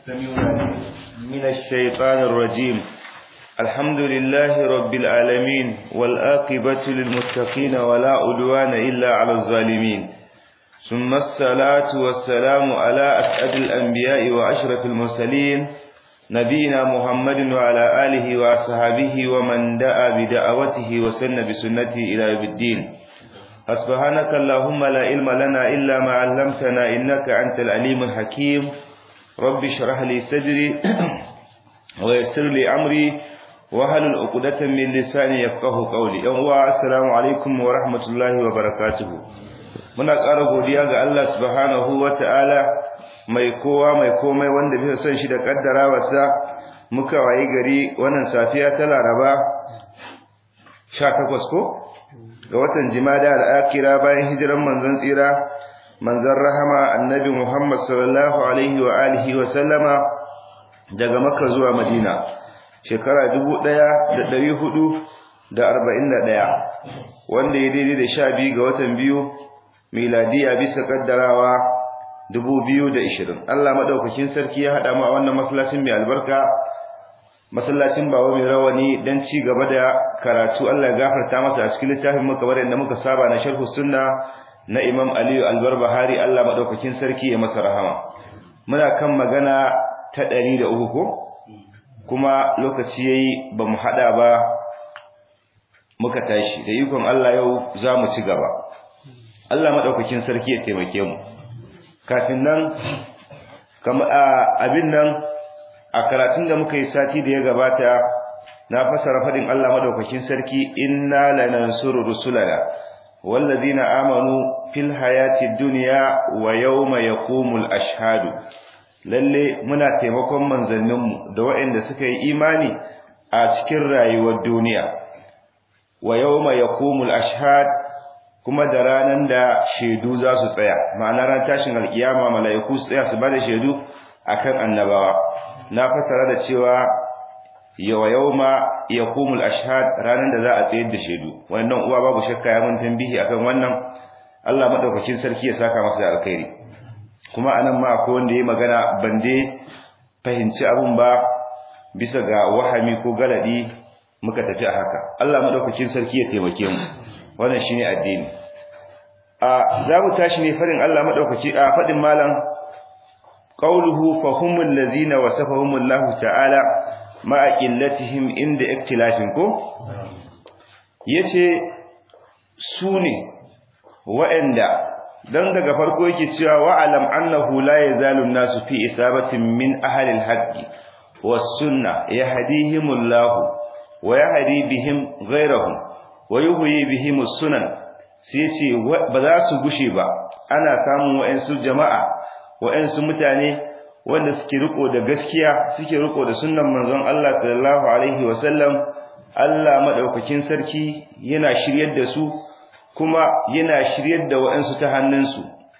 السميع من الشيطان الرجيم الحمد لله رب العالمين والآقبة للمتقين ولا عدوان إلا على الظالمين ثم الصلاة والسلام على أسعد الأنبياء وأشرف المرسلين نبينا محمد وعلى آله وأصحابه ومن دعا بدعوته وسن بسنته إلى يوم الدين سبحانك اللهم لا علم لنا إلا ما علمتنا إنك أنت العليم الحكيم رب اشرح لي صدري ويسر لي أمري وهل عقدة من لساني يفقه قولي يوم السلام عليكم ورحمة الله وبركاته muna ƙara godiya ga Allah subhanahu wata'ala mai kowa mai komai wanda bisa son shi da kaddarawarsa muka wayi gari wannan safiya ta Laraba 18 ko ga watan Jimada al-Akhira bayan hijiran manzon tsira manzon rahama annabi Muhammad sallallahu alaihi wa alihi wa sallama daga Makka zuwa Madina shekara 1441 wanda ya daidai da 12 ga watan biyu miladiya bisa kaddarawa 2020 Allah madaukakin sarki ya hada mu a wannan masallacin mai albarka masallacin bawo mai rawani dan ci gaba da karatu Allah ya gafarta masa a cikin littafin mu kamar yadda muka saba na sharh sunna na Imam Aliyu Al-Barbahari Allah madaukakin sarki ya masa rahama muna kan magana ta 103 ko kuma lokaci yayi bamu hada ba muka tashi da ikon Allah yau za mu ci gaba Allah madaukakin sarki ya taimake mu kafin nan kama abin nan a karatun da muka yi sati da ya gabata na fasara fadin Allah madaukakin sarki inna lanansuru rusulana wallazina amanu fil hayatid dunya wa yawma yaqumul ashhadu lalle muna taimakon manzanninmu da waɗanda suka yi imani a cikin rayuwar duniya wa yawma yaqumul ashhad kuma da ranan da shaidu za su tsaya ma'ana ran tashin alkiyama mala'iku su tsaya su bada shaidu akan annabawa na fasara da cewa yawa yawma yaqumul ashhad ranan da za a tsayar da shaidu wannan uwa babu shakka ya mun tambihi akan wannan Allah madaukakin sarki ya saka masa da alkhairi kuma anan ma akwai wanda yayi magana bande fahimci abun ba bisa ga wahami ko galadi muka tafi a haka Allah madaukakin sarki ya taimake mu wannan shine addini a zamu tashi ne farin Allah madaukaki a fadin malam qawluhu fahumul ladzina wasafahumullahu ta'ala ma'a qillatihim inda iktilafin ko yace su ne wa'anda dan daga farko yake cewa wa'alam annahu la yazalu an-nasu fi isabatin min ahli al-haqqi was-sunnah yahdihimullahu wa yahdi bihim ghayrahum wa yuhyi bihim sunan sai ce ba za su gushe ba ana samun wayansu jama'a wayansu mutane wanda suke riko da gaskiya suke riko da sunnan manzon Allah sallallahu alaihi wasallam Allah madaukakin sarki yana shiryar da su kuma yana shiryar da wayansu ta hannunsu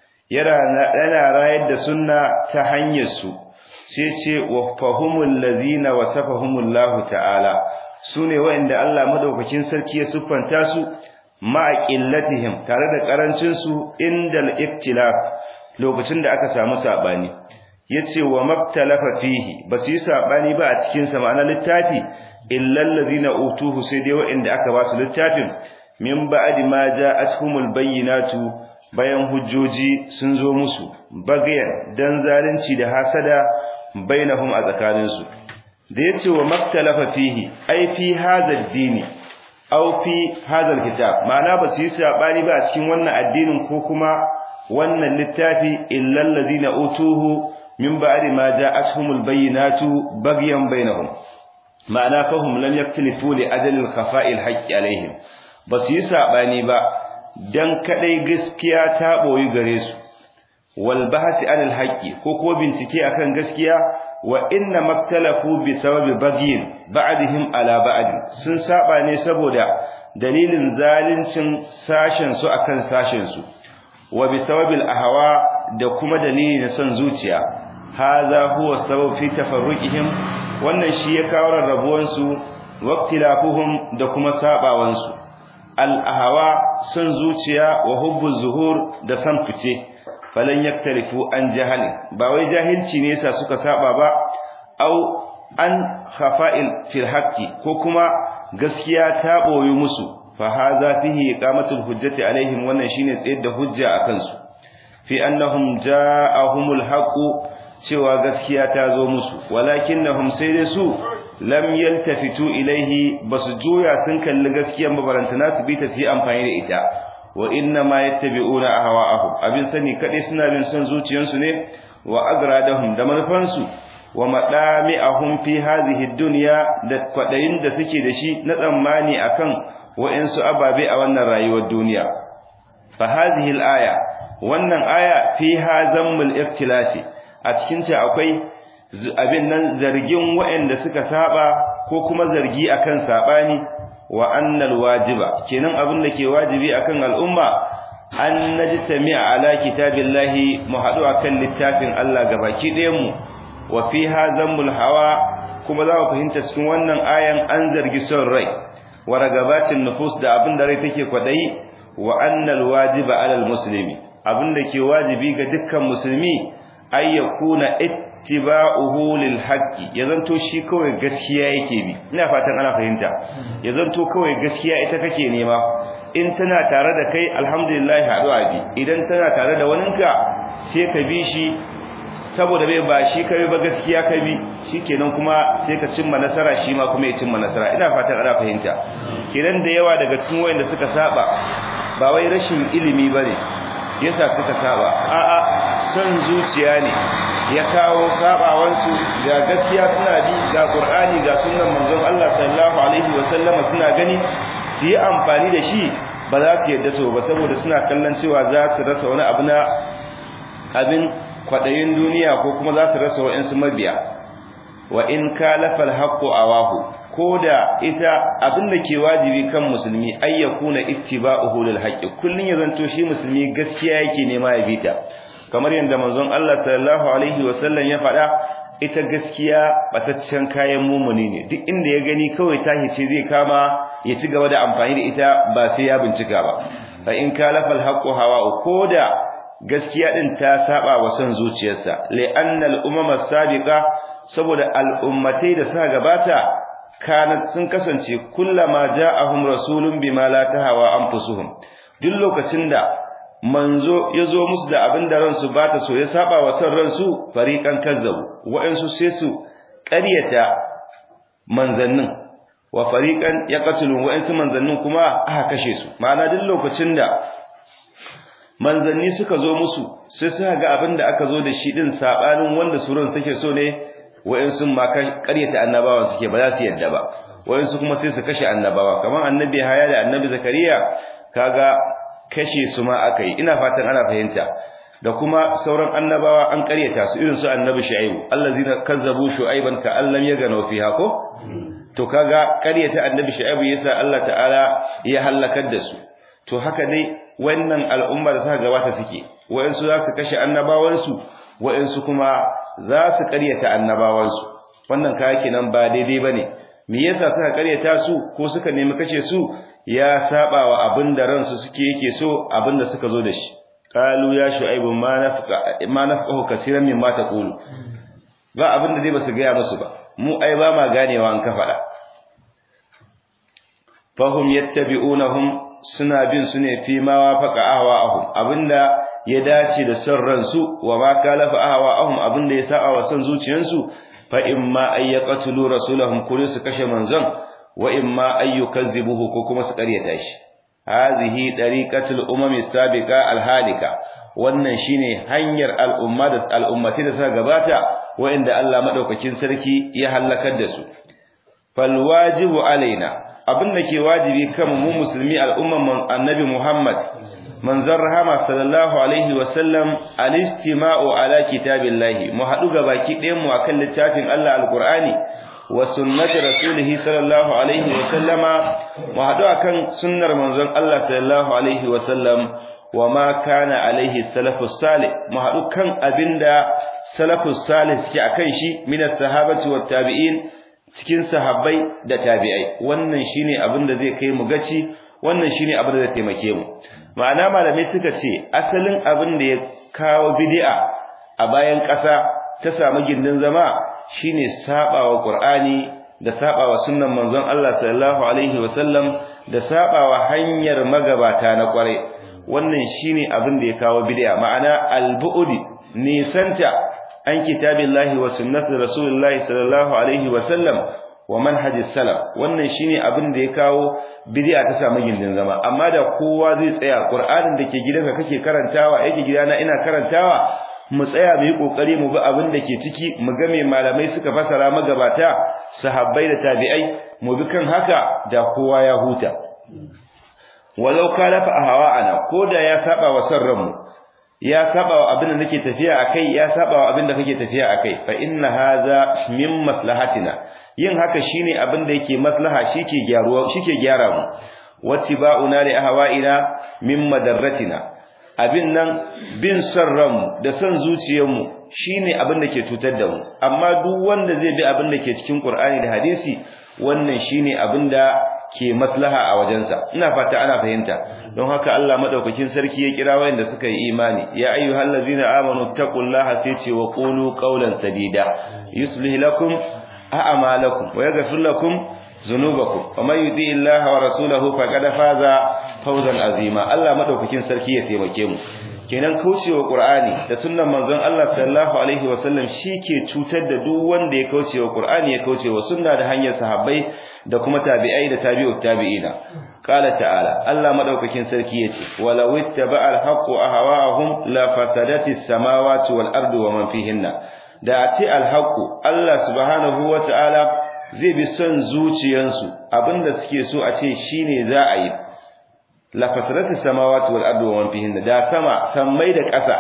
yana rayar da sunna ta hanyar su sai ce wa fahumul ladzina wasafahumullahu ta'ala su ne wa'inda Allah madaukakin sarki ya siffanta su ma'a qillatihim tare da karancin su indal iktilaf lokacin da aka samu sabani yace wa maktalafa fihi basu yi sabani ba a cikin sa ma'ana littafi illal ladina utuhu sai dai wa'inda aka ba su littafin min ba'di ma ja'atuhumul bayyinatu bayan hujjoji sun zo musu bagayan dan zalunci da hasada bainahum a tsakaninsu da yace wa maktalafa fihi ai fi hadha ad-dini aw fi hadha al-kitab ma'ana ba su yi sabani ba a cikin wannan addinin ko kuma wannan littafi illa allazina utuhu min ba'di ma ja'atuhumul bayyinatu baghyan bainahum ma'ana fahum lam yaktalifu li ajali al-khafa'i al-haqqi alaihim ba su yi sabani ba dan kadai gaskiya ta boyi gare su wal bahsi anil haqqi ko ko bincike akan gaskiya wa inna maktalafu bi sababi bagyin ba'dihim ala ba'd sun saba ne saboda dalilin zalincin sashen su akan sashen su wa bi sababil ahwa da kuma dalili na son zuciya hadha huwa sabab fi tafarruqihim wannan shi ya kawo rarrabuwan su waqtilafuhum da kuma sabawan su al ahwa son zuciya wa hubbu zuhur da san fice falan yaktalifu an jahali ba wai jahilci ne yasa suka saba ba au an khafa'il fil haqqi ko kuma gaskiya ta boye musu fa hadha fihi iqamatul hujjati alaihim wannan shine tsayar da hujja akan su fi annahum ja'ahumul haqqu cewa gaskiya ta zo musu walakinnahum sai dai su lam yaltafitu ilaihi basu juya sun kalli gaskiyan babarantana su bi ta fi amfani da ita wa inna ma yattabi'una ahwa'ahum abin sani kadai suna bin son zuciyansu ne wa agradahum da manufansu wa madami'ahum fi hadhihi dunya da kwadayin da suke da shi na tsammani akan wa'insu ababe a wannan rayuwar duniya fa hadhihi al-aya wannan aya fiha zammul iftilasi a cikin ta akwai abin nan zargin wa'anda suka saba ko kuma zargi akan sabani wa annal wajiba kenan abin da ke wajibi akan al'umma an najtami'a ala kitabillahi mu hadu akan littafin Allah gabaki ɗayan mu wa fiha zammul hawa kuma za mu fahimta cikin wannan ayan an zargi son rai wa ragabatin nufus da abin da rai take kwadayi wa annal wajiba alal muslimi abin da ke wajibi ga dukkan musulmi ay yakuna ittiba'uhu lil haqqi ya zanto shi kawai gaskiya yake bi ina fatan ana fahimta ya zanto kawai gaskiya ita kake nema in tana tare da kai alhamdulillah haɗuwa bi idan tana tare da waninka sai ka bi shi saboda bai ba shi kai ba gaskiya ka bi shikenan kuma sai ka cimma nasara shi ma kuma ya cimma nasara ina fatan ana fahimta kenan da yawa daga cikin wayanda suka saba ba wai rashin ilimi bane yasa suka saba a'a son zuciya ne ya kawo sabawansu ga gaskiya suna bi ga qur'ani ga sunnan manzon Allah sallallahu alaihi wa sallama suna gani su yi amfani da shi ba za su yadda so ba saboda suna kallon cewa za su rasa wani abu na abin kwadayin duniya ko kuma za su rasa wa'ansu mabiya wa in kalafa alhaqqu awahu koda ita abin da ke wajibi kan musulmi ayyakuna ittiba'uhu lil haqqi kullun ya zanto shi musulmi gaskiya yake nema ya bita kamar yadda manzon Allah sallallahu alaihi wasallam ya faɗa ita gaskiya bataccen kayan mumuni ne duk inda ya gani kawai tahi ce zai kama ya ci gaba da amfani da ita ba sai ya bincika ba fa in kalafa alhaqqu hawa koda gaskiya din ta saba wa son zuciyarsa li'anna al-umama sabiqa saboda al'ummatai da suka gabata kanat sun kasance kullama ja'ahum rasulun bima la tahawa anfusuhum duk lokacin da manzo yazo musu da abin da ransu ba ta so ya saba wa son ransu fariqan kazzabu wa'ansu sai su ƙaryata manzannin wa fariqan yaqtulun wa'ansu manzannin kuma aka kashe su ma'ana duk lokacin da manzanni suka zo musu sai suka ga abin da aka zo da shi din sabanin wanda surun take so ne wa'ansu ma ƙaryata annabawa suke ba za su yadda ba wa'ansu kuma sai su kashe annabawa kamar annabi haya da annabi zakariya kaga kashe su ma aka yi ina fatan ana fahimta da kuma sauran annabawa an ƙaryata su irin su annabi shu'aibu allazina kazzabu shu'aiban ka allam yaganu fiha ko to kaga ƙaryata annabi shu'aibu yasa Allah ta'ala ya halakar da su to haka dai wannan al'umma da suka gabata suke wa'ansu za su kashe annabawansu wa'ansu kuma za su ƙaryata annabawansu wannan kaya kenan ba daidai bane me yasa suka ƙaryata su ko suka nemi kashe su ya saba wa abin da ransu suke yake so abin da suka zo da shi qalu ya shu'aibu ma nafqa ma nafqahu kaseeran mimma taqulu ba abin da dai basu ga musu ba mu ai ba ma ganewa an ka faɗa fahum yattabi'unahum suna bin su ne fi ma wafaqa ahwa'ahum abinda ya dace da son ransu wa ma kalafa ahwa'ahum abinda ya sa'a wa son zuciyansu fa imma ay yaqtulu rasulahum kullu su kashe manzon wa imma ay yukazzibuhu ko kuma su karyata shi hadhihi dariqatul umami sabiqa alhalika wannan shine hanyar al'umma da al'ummati da suka gabata wa'inda Allah madaukakin sarki ya halakar da su fal wajibu alaina abin da ke wajibi kan mu musulmi al'umman annabi Muhammad manzon rahama sallallahu alaihi wa sallam al-istima'u ala kitabillahi mu hadu ga baki ɗayan mu akan littafin Allah alqur'ani wa sunnati rasulihi sallallahu alaihi wa sallama mu hadu akan sunnar manzon Allah sallallahu alaihi wa sallam wa ma kana alaihi salafus salih mu hadu kan abinda salafus salih suke akan shi minas sahabati wat tabi'in cikin sahabbai da tabi'ai wannan shine abin da zai kai mu gaci wannan shine abin da zai taimake mu ma'ana malamai suka ce asalin abin da ya kawo bid'a a bayan ƙasa ta samu gindin zama shine sabawa Qur'ani da sabawa sunnan manzon Allah sallallahu alaihi wasallam da sabawa hanyar magabata na kware wannan shine abin da ya kawo bid'a ma'ana al-bu'di nisanta an kitabillahi wa sunnati rasulillahi sallallahu alaihi wasallam wa manhajis salaf wannan shine abin da ya kawo bid'a ta samu gindin zama amma da kowa zai tsaya Qur'anin da ke gidanka kake karantawa yake gidana ina karantawa mu tsaya mu yi kokari mu bi abin da ke ciki mu ga me malamai suka fasara magabata sahabbai da tabi'ai mu bi kan haka da kowa ya huta walau kana fa hawa'ana ko da ya saba wa sarranmu ya saba wa abin da nake tafiya akai ya saba wa abin da kake tafiya akai fa inna hadha min maslahatina yin haka shine abin da yake maslaha shike gyaruwa shike gyara mu wattiba'una li ahwa'ina min madarratina abin nan bin son ranmu da son zuciyarmu shine abin da ke cutar da mu amma duk wanda zai bi abin da ke cikin Qur'ani da hadisi wannan shine abin da ke maslaha a wajensa ina fata ana fahimta don haka Allah madaukakin sarki ya kira wayanda suka yi imani ya ayyuhallazina amanu taqullaha sai ce wa qulu qawlan sadida yuslih lakum a'malakum wa yaghfir lakum zunubakum wa man yuti illaha wa rasulahu faqad faza fawzan azima Allah madaukakin sarki ya taimake mu kenan kaucewa qur'ani da sunnan manzon Allah sallallahu alaihi wasallam shike cutar da duk wanda ya kaucewa qur'ani ya kaucewa sunna da hanyar sahabbai da kuma tabi'ai da tabi'ut tabi'ina qala ta'ala Allah madaukakin sarki yace walaw ittaba'a al-haqqu ahwa'ahum la fasadatis samawati wal ardu wa man fihinna da ati al-haqqu Allah subhanahu wa ta'ala zai bi son zuciyansu abinda suke so a ce shine za a yi la fasarati samawati wal ardi wa man fihinna da sama sammai da ƙasa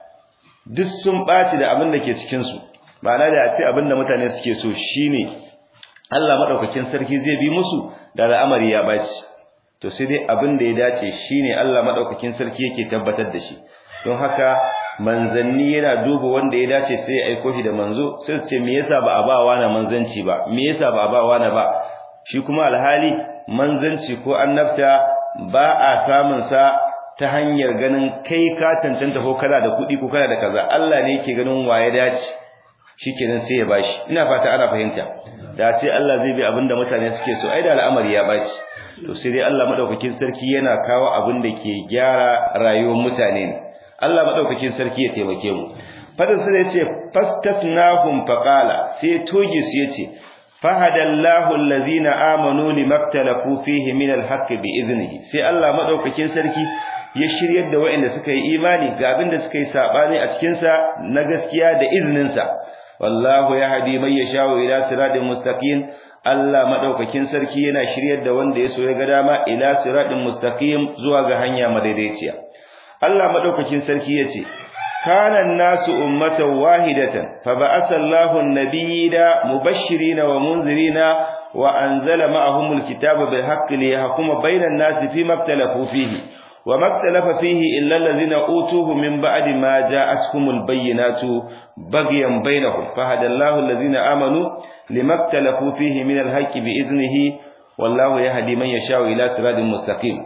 duk sun baci da abin da ke cikin su ma'ana da ce abin da mutane suke so shine Allah madaukakin sarki zai bi musu da al'amari ya baci to sai dai abin da ya dace shine Allah madaukakin sarki yake tabbatar da shi don haka manzanni yana duba wanda ya dace sai ya aiko shi da manzo sai su ce me yasa ba a ba wa na manzanci ba me yasa ba a ba wa na ba shi kuma alhali manzanci ko annabta ba a samun sa ta hanyar ganin kai ka cancanta ko kana da kuɗi ko kana da kaza Allah ne yake ganin waye dace shikenan sai ya bashi ina fata ana fahimta da ce Allah zai bi abinda mutane suke so ai da al'amari ya baci to sai dai Allah madaukakin sarki yana kawo abin da ke gyara rayuwar mutane ne Allah madaukakin sarki ya taimake mu fadin sai yace fastasnahum faqala sai togi su yace fahadallahu allazina amanu limaktalafu fihi min alhaqqi biiznihi sai Allah madaukakin sarki ya shiryar da waɗanda suka yi imani ga abin da suka yi sabani a cikin sa na gaskiya da iznin sa wallahu yahdi man yashau ila siratin mustaqim Allah madaukakin sarki yana shiryar da wanda ya so ya ga dama ila siratin mustaqim zuwa ga hanya madaidaiciya Allah madaukakin sarki yace kana nasu ummatan wahidatan fa ba'atha Allahu an-nabiyina mubashshirina wa munzirina wa anzala ma'ahumul kitaba bil haqqi liyahkuma bainan nasi fima ikhtalafu fihi wa ma ikhtalafa fihi illa allazina utuhu min ba'di ma ja'atkumul bayyinatu baghyan bainahum fahada Allahu allazina amanu lima ikhtalafu fihi min al-haqqi bi idnihi wallahu yahdi man yasha'u ila siratin mustaqim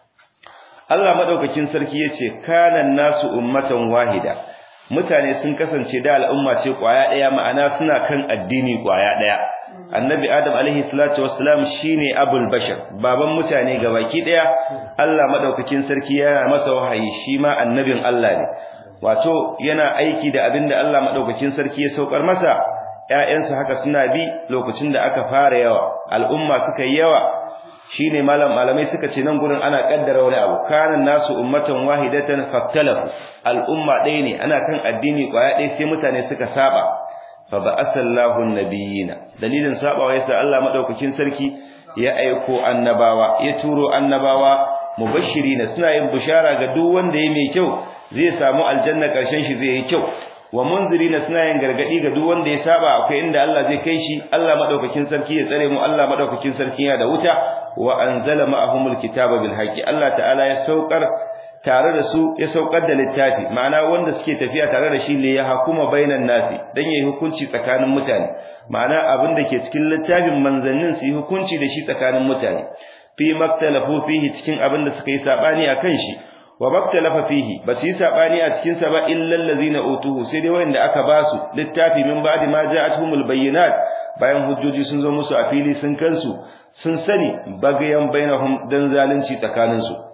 Allah madaukakin sarki yace kana nasu ummatan wahida mutane sun kasance da al'umma ce kwaya daya ma'ana suna kan addini kwaya daya annabi adam alaihi salatu wassalam shine abul bashar baban mutane gabaki daya Allah madaukakin sarki yana masa wahayi shi ma annabin Allah ne wato yana aiki da abinda Allah madaukakin sarki ya saukar masa ƴaƴansa haka suna bi lokacin da aka fara yawa al'umma suka yi yawa shine malam malamai suka ce nan gurin ana kaddara wani abu kana nasu ummatan wahidatan faktalafu al'umma ɗaya ne ana kan addini kwaya ɗaya sai mutane suka saba fa ba'asallahu nabiyina dalilin sabawa yasa Allah madaukakin sarki ya aiko annabawa ya turo annabawa mubashirina suna yin bishara ga duk wanda ya mai kyau zai samu aljanna karshen shi zai yi kyau wa munzirina suna yin gargadi ga duk wanda ya saba akwai inda Allah zai kai shi Allah madaukakin sarki ya tsare mu Allah madaukakin sarki ya da wuta wa anzala ma'ahumul kitaba bil haqqi Allah ta'ala ya saukar tare da su ya saukar da littafi ma'ana wanda suke tafiya tare da shi ne ya hakuma bainan nasi dan yayi hukunci tsakanin mutane ma'ana abin da ke cikin littafin manzannin su yi hukunci da shi tsakanin mutane fi maktalafu fihi cikin abin da suka yi sabani akan shi wa maktalafa fihi ba su yi sabani a cikin sa ba illa allazina utuhu sai dai wanda aka ba su littafi min ba'di ma ja'atuhumul bayyinat bayan hujjoji sun zo musu a fili sun kansu sun sani bagayan bainahum dan zalunci tsakanin su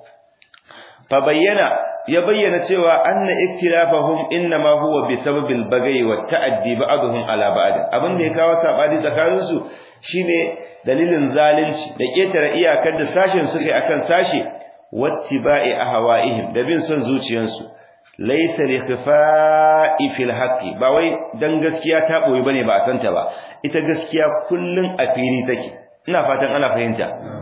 fa bayyana ya bayyana cewa anna iktilafahum inma huwa bi sababil bagayi wa ta'addi ba'dhum ala ba'd abin da ya kawo sabani tsakanin su shine dalilin zalunci da ketare iyakar da sashin suka akan sashi wattiba'i ahwa'ihim da bin son zuciyansu laysa li khifa'i fil haqqi ba wai dan gaskiya ta boye bane ba a santa ba ita gaskiya kullun a fili take ina fatan ana fahimta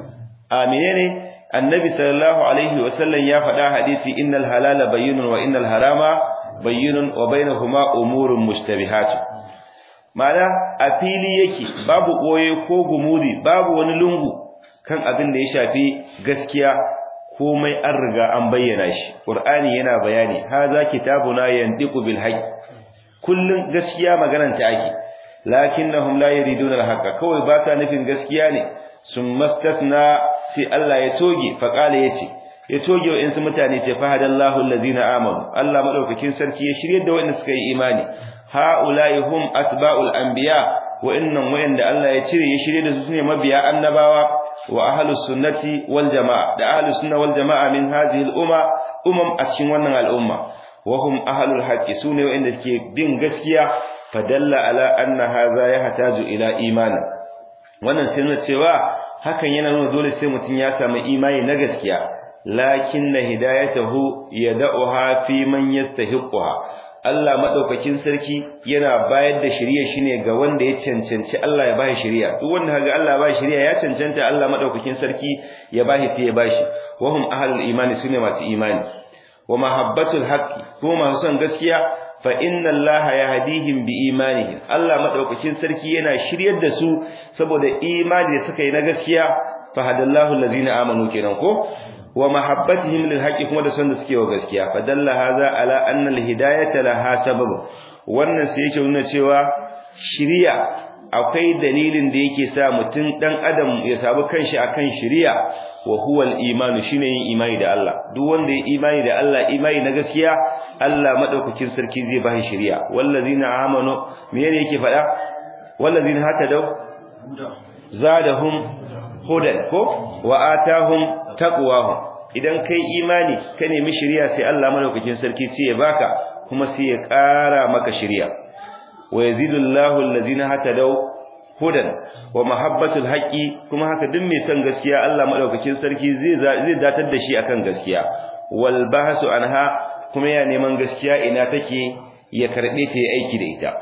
a menene annabi sallallahu alaihi wasallam ya faɗa hadisi innal halala bayyinun wa innal harama bayyinun wa bainahuma umurun mushtabihat ma'ana a fili yake babu koye ko gumudi babu wani lungu kan abin da ya shafi gaskiya komai an riga an bayyana shi qur'ani yana bayani haza kitabuna yandiqu bil haqq kullun gaskiya maganar ta ake lakinnahum la yuriduna al haqqa kawai ba ta nufin gaskiya ne sun mastasna sai Allah ya toge faqala yace ya toge wa insu mutane ce fa hadallahu allazina amanu Allah madaukakin sarki ya shirye da wanda suka yi imani haula'i hum atba'ul anbiya wa innan wayanda Allah ya cire ya shirye da su ne mabiya annabawa wa ahlus sunnati wal jamaa da ahlus sunna wal jamaa min hadhihi al umma umam a cikin wannan al'umma wa hum ahlul haqqi sune wayanda ke bin gaskiya fadalla ala anna hadha yahtaju ila imani wannan sai nuna cewa hakan yana nuna dole sai mutum ya samu imani na gaskiya lakinna hidayatahu yad'uha fi man yastahiqha Allah madaukakin sarki yana bayar da shari'a shine ga wanda ya cancanci Allah ya bashi shari'a duk wanda kaga Allah ya bashi shari'a ya cancanta Allah madaukakin sarki ya bashi sai ya bashi wa hum ahlul imani sune masu imani wa mahabbatul haqqi ko masu son gaskiya fa inna allaha yahdihim bi imanihim Allah madaukakin sarki yana shiryar da su saboda imani da suka yi na gaskiya fa hadallahu allazina amanu kenan ko wa mahabbatihim lil haqqi kuma da son da suke wa gaskiya fa dalla hadha ala anna al hidayata laha sabab wannan sai yake nuna cewa shiriya akwai dalilin da yake sa mutum dan adam ya sabu kanshi akan shiriya wa huwa al imanu shine yin imani da Allah duk wanda ya imani da Allah imani na gaskiya Allah madaukakin sarki zai ba shi shiriya wallazina amanu menene yake faɗa wallazina hatadaw zadahum hudan ko wa atahum taqwahum idan kai imani ka nemi shiriya sai Allah madaukakin sarki sai ya baka kuma sai ya ƙara maka shiriya wa yazidullahu allazina hatadaw hudan wa mahabbatul haqqi kuma haka duk mai son gaskiya Allah madaukakin sarki zai zai datar da shi akan gaskiya wal bahsu anha kuma ya neman gaskiya ina take ya karbe ta yi aiki da ita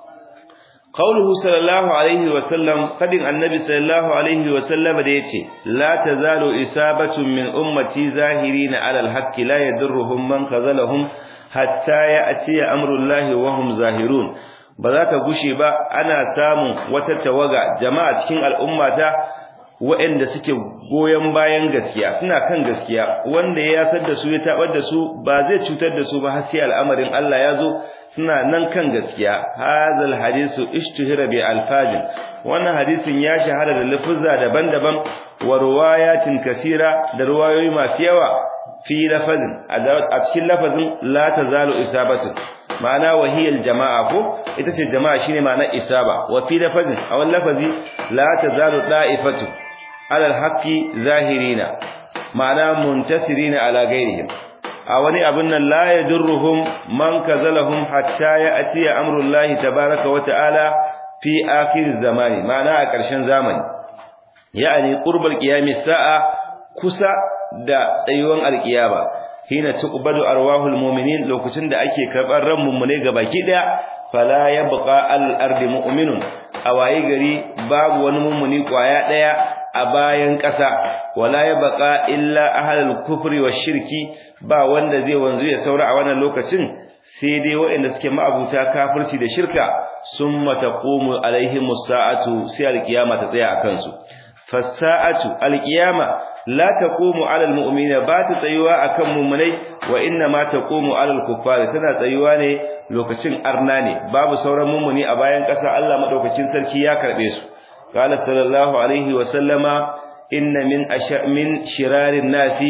qauluhu sallallahu alaihi wa sallam fadin annabi sallallahu alaihi wa sallam da yace la tazalu isabatun min ummati zahirina ala alhaqqi la yadurruhum man khazalahum hatta ya'ti amrullahi wa hum zahirun ba za ka gushe ba ana samun wata tawaga jama'a cikin al'ummata waɗanda suke goyon bayan gaskiya suna kan gaskiya wanda ya yasar da su ya tabar da su ba zai cutar da su ba har sai al'amarin Allah ya zo suna nan kan gaskiya hadal hadisu ishtuhira bi alfajin wannan hadisin ya shahara da lafuzza daban-daban wa riwayatin kasira da riwayoyi masu yawa fi lafazin a cikin lafazin la tazalu isabatu ma'ana wahiyal jama'a ko ita ce jama'a shine ma'ana isaba wa fi lafazin a wannan lafazi la tazalu da'ifatu ala alhaqi zahirina ma'ana muntasirina ala ghairihim a wani abin nan la yadurruhum man kazalahum hatta ya'ti amrullahi tabaaraka wa ta'ala fi akhir zamani ma'ana a ƙarshen zamani ya'ani qurbal qiyamis sa'a kusa da tsayuwan alkiyama hina tuqbadu arwahul mu'minin lokacin da ake karbar ran mummune gabaki daya fala yabqa al ardi mu'minun a waye gari babu wani mummuni kwaya daya a bayan ƙasa wala yabqa illa ahlul kufri shirki ba wanda zai wanzu ya saura a wannan lokacin sai dai waɗanda suke ma'abuta kafirci da shirka summa taqumu alaihimus sa'atu sai alkiyama ta tsaya akan su fasa'atu alqiyama la taqumu ala almu'minina ba ta tsayuwa akan mu'minai wa inna ma taqumu ala alkuffari tana tsayuwa ne lokacin arna ne babu sauran mu'mini a bayan ƙasa Allah madaukakin sarki ya karbe su qala sallallahu alaihi wa sallama inna min asha min shirarin nasi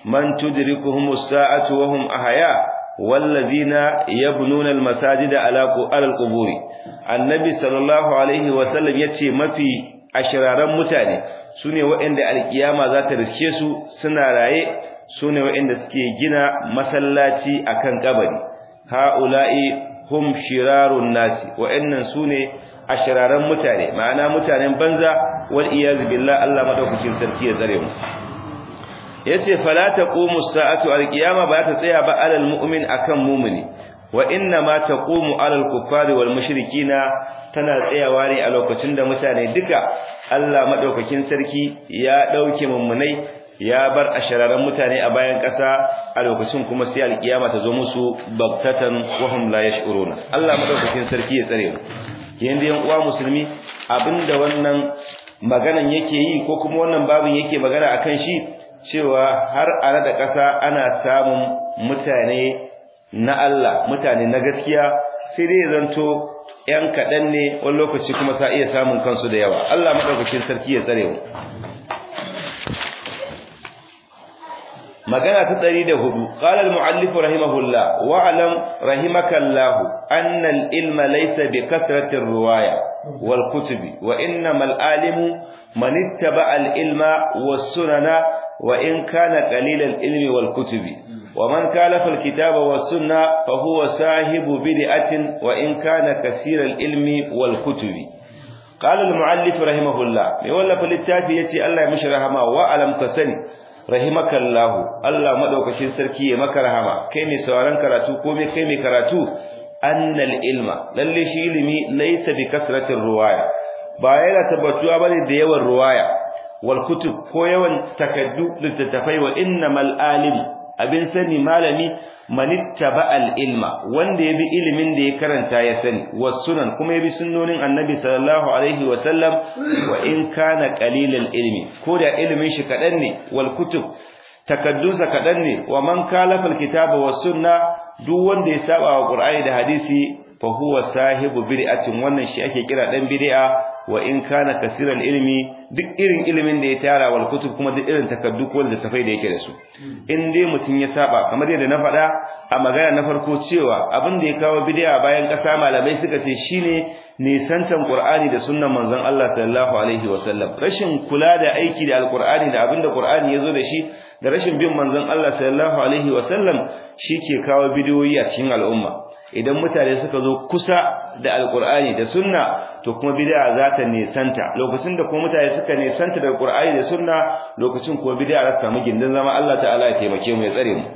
man tudrikuhum as-sa'atu wa hum ahya wallazina yabnuna al-masajida ala al-quburi annabi sallallahu alaihi wa sallam yace mafi ashiraran mutane sune waɗanda alkiyama za ta riske su suna raye sune waɗanda suke gina masallaci akan kabari haula'i hum shirarun nasi waɗannan sune ashiraran mutane ma'ana mutanen banza wal iyaz billah Allah madaukakin sarki ya tsare mu yace fala taqumu sa'atu alqiyama ba ta tsaya ba alal mu'min akan mu'mini wa inna ma taqumu alal kuffari wal mushrikina tana tsayawa ne a lokacin da mutane duka Allah madaukakin sarki ya dauke mummunai ya bar ashararan mutane a bayan ƙasa a lokacin kuma sai alkiyama ta zo musu baktatan wa hum la yash'uruna Allah madaukakin sarki ya tsare mu yanda yan uwa musulmi abinda wannan maganan yake yi ko kuma wannan babin yake magana akan shi cewa har a da ƙasa ana samun mutane na Allah mutane na gaskiya sai dai zanto ƴan kaɗan ne wani lokaci kuma sa iya samun kansu da yawa Allah madaukakin sarki ya tsare mu magana ta 104 qala al-muallif rahimahullah wa alam rahimakallah anna al-ilma laysa bi kathrati ar-riwaya wal kutubi wa innamal alimu man ittaba al-ilma was-sunana wa in kana qalil al-ilmi wal kutubi ومن كالف الكتاب والسنة فهو صاحب بدعة وإن كان كثير العلم والكتب قال المعلف رحمه الله يقول فللتافي يتي الله يمشي رحمه وعلم كسني رحمك الله الله مدوكشين سركي مك رحمه كيمي سوارن كراتو كومي كيمي كراتو أن العلم للي شي علمي ليس بكثرة الرواية بايلا تبتوا بني da yawan ruwaya wal kutub ko yawan takaddu littattafai wa innamal alim abin sani malami manittaba al-ilma wanda yabi ilimin da ya karanta ya sani wasunan kuma yabi sunnonin annabi sallallahu alaihi wa sallam wa in kana qalilal ilmi ko da ilimin shi kadan ne wal kutub takaddusa kadan ne wa man kalafa al-kitaba was sunna duk wanda ya saba wa qur'ani da hadisi fa huwa sahibu bid'atin wannan shi ake kira dan bid'a wa in kana kasiran ilmi duk irin ilimin da ya tara wal kutub kuma duk irin takaddu ko da tafai da yake da su in dai mutun ya saba kamar yadda na faɗa a magana na farko cewa abin da ya kawo bid'a bayan ƙasa malamai suka ce shine nisantan qur'ani da sunnan manzon Allah sallallahu alaihi wasallam rashin kula da aiki da alqur'ani da abin da qur'ani yazo da shi da rashin bin manzon Allah sallallahu alaihi wasallam ke kawo bidiyoyi a cikin al'umma idan mutane suka zo kusa da alqur'ani da sunna to kuma bid'a za ta nisanta lokacin da kuma mutane suka nisanta da qur'ani da sunna lokacin kuma bid'a za ta samu gindin zama Allah ta'ala ya taimake mu ya tsare mu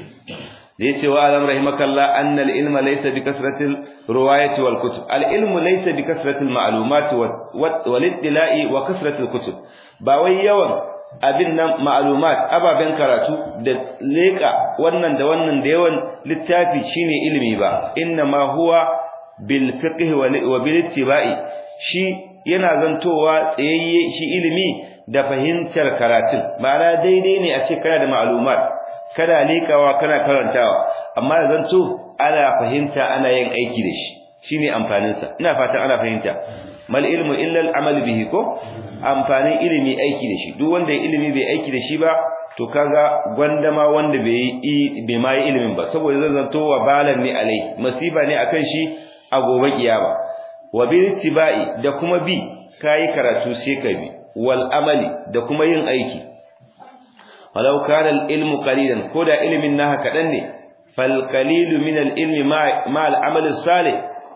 zai ce wa alam rahimakallah anna al-ilma laysa bi kasratil riwayati wal kutub al-ilmu laysa bi kasratil ma'lumat wal ittila'i wa kasratil kutub ba wai yawan abin nan ma'lumat ababen karatu da leka wannan da wannan da yawan littafi shine ilimi ba inna ma huwa bil fiqh wa bil ittiba'i shi yana zantowa tsayayye shi ilimi da fahimtar karatun ma'ana daidai ne a ce kana da ma'lumat kana lekawa kana karantawa amma zanto ana fahimta ana yin aiki da shi shine amfanin sa ina fatan ana fahimta mal ilmu illa al amal bihi ko amfanin ilimi aiki da shi duk wanda ya ilimi bai aiki da shi ba to kaga gwandama wanda bai yi bai ma yi ilimin ba saboda zan zanto wa balan ne alai masifa ne akan shi a gobe kiyama wa bil tibai da kuma bi kai karatu sai ka bi wal amali da kuma yin aiki walau kana al ilmu qalilan ko da ilimin naka kadan ne fal qalilu min al ilmi ma al amal salih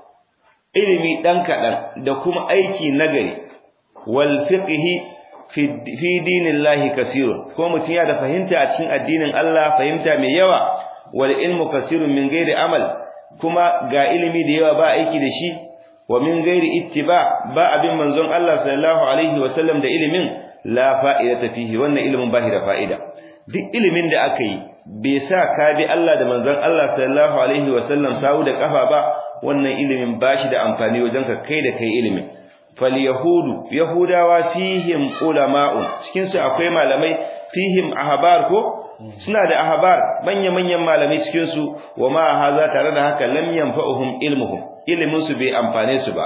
ilimi dan kadan da kuma aiki nagari wal fiqhi fi fi dinillahi kaseerun ko mutun ya da fahimta a cikin addinin Allah fahimta mai yawa wal ilmu kaseerun min ghairi amal kuma ga ilimi da yawa ba aiki da shi wa min ghairi ittiba ba abin manzon Allah sallallahu alaihi wa sallam da ilimin la fa'idata fihi wannan ilimin ba shi da fa'ida duk ilimin da aka yi bai sa ka bi Allah da manzon Allah sallallahu alaihi wa sallam sawu da kafa ba wannan ilimin ba shi da amfani wajen ka kai da kai ilimin fal yahudu yahudawa fihim ulama'un cikin su akwai malamai fihim ahbar ko suna da ahbar manya-manyan malamai cikin su wa ma haza tare da haka lam yanfa'uhum ilmuhum ilimin su bai amfane su ba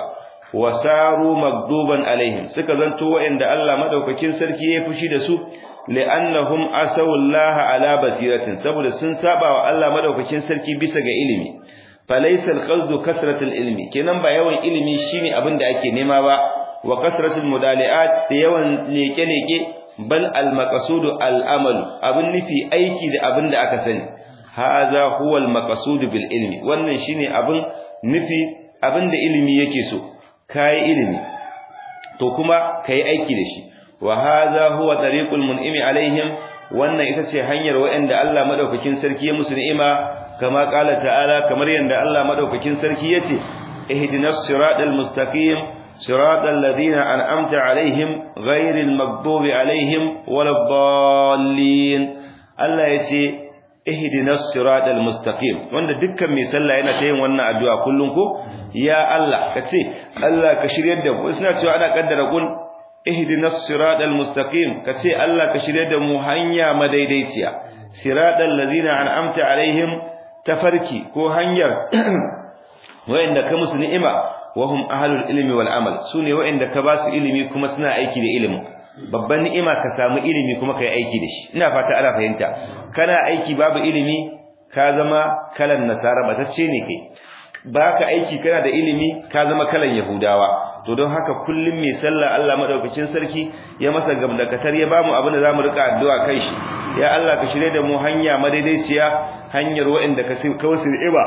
wasaru magduban alaihim suka zanto wa'anda Allah madaukakin sarki ya fushi da su li'annahum asawallaha ala basiratin saboda sun saba wa Allah madaukakin sarki bisa ga ilimi falaysa alqasdu kasratul ilmi kenan ba yawan ilimi shine abin da ake nema ba wa kasratul mudali'at da yawan leke-leke bal al-maqsudu al-amal abin nufi aiki da abin da aka sani haza huwa al-maqsud bil ilmi wannan shine abin nufi abin da ilimi yake so kai ilimi to kuma kai aiki da shi wa haza huwa tariqul mun'imi alaihim wannan ita ce hanyar wa'anda Allah madaukakin sarki ya musu ni'ima kama qala ta'ala kamar yanda Allah madaukakin sarki yace ihdinas siratal mustaqim siratal ladina an'amta alaihim ghairil maghdubi alaihim waladdallin Allah yace ihdinas siratal mustaqim wanda dukkan mai sallah yana ta yin wannan addu'a kullun ko ya Allah kace Allah ka shiryar da mu suna cewa ana kaddara kun ihdinas siratal mustaqim kace Allah ka shiryar da mu hanya madaidaiciya siratal ladina an'amta alaihim tafarki ko hanyar wayanda ka musu ni'ima wahum ahlul ilmi wal amal sune wayanda ka basu ilimi kuma suna aiki da ilimin babban ni'ima ka samu ilimi kuma kai aiki da shi ina fata ana fahimta kana aiki babu ilimi ka zama kalan nasara batacce ne kai baka aiki kana da ilimi ka zama kalan yahudawa to don haka kullum mai sallah Allah madaukakin sarki ya masa gamdakatar ya bamu abin da zamu rika addu'a kai shi ya Allah ka shirye da mu hanya madaidaiciya hanyar wa'anda ka kawsu iba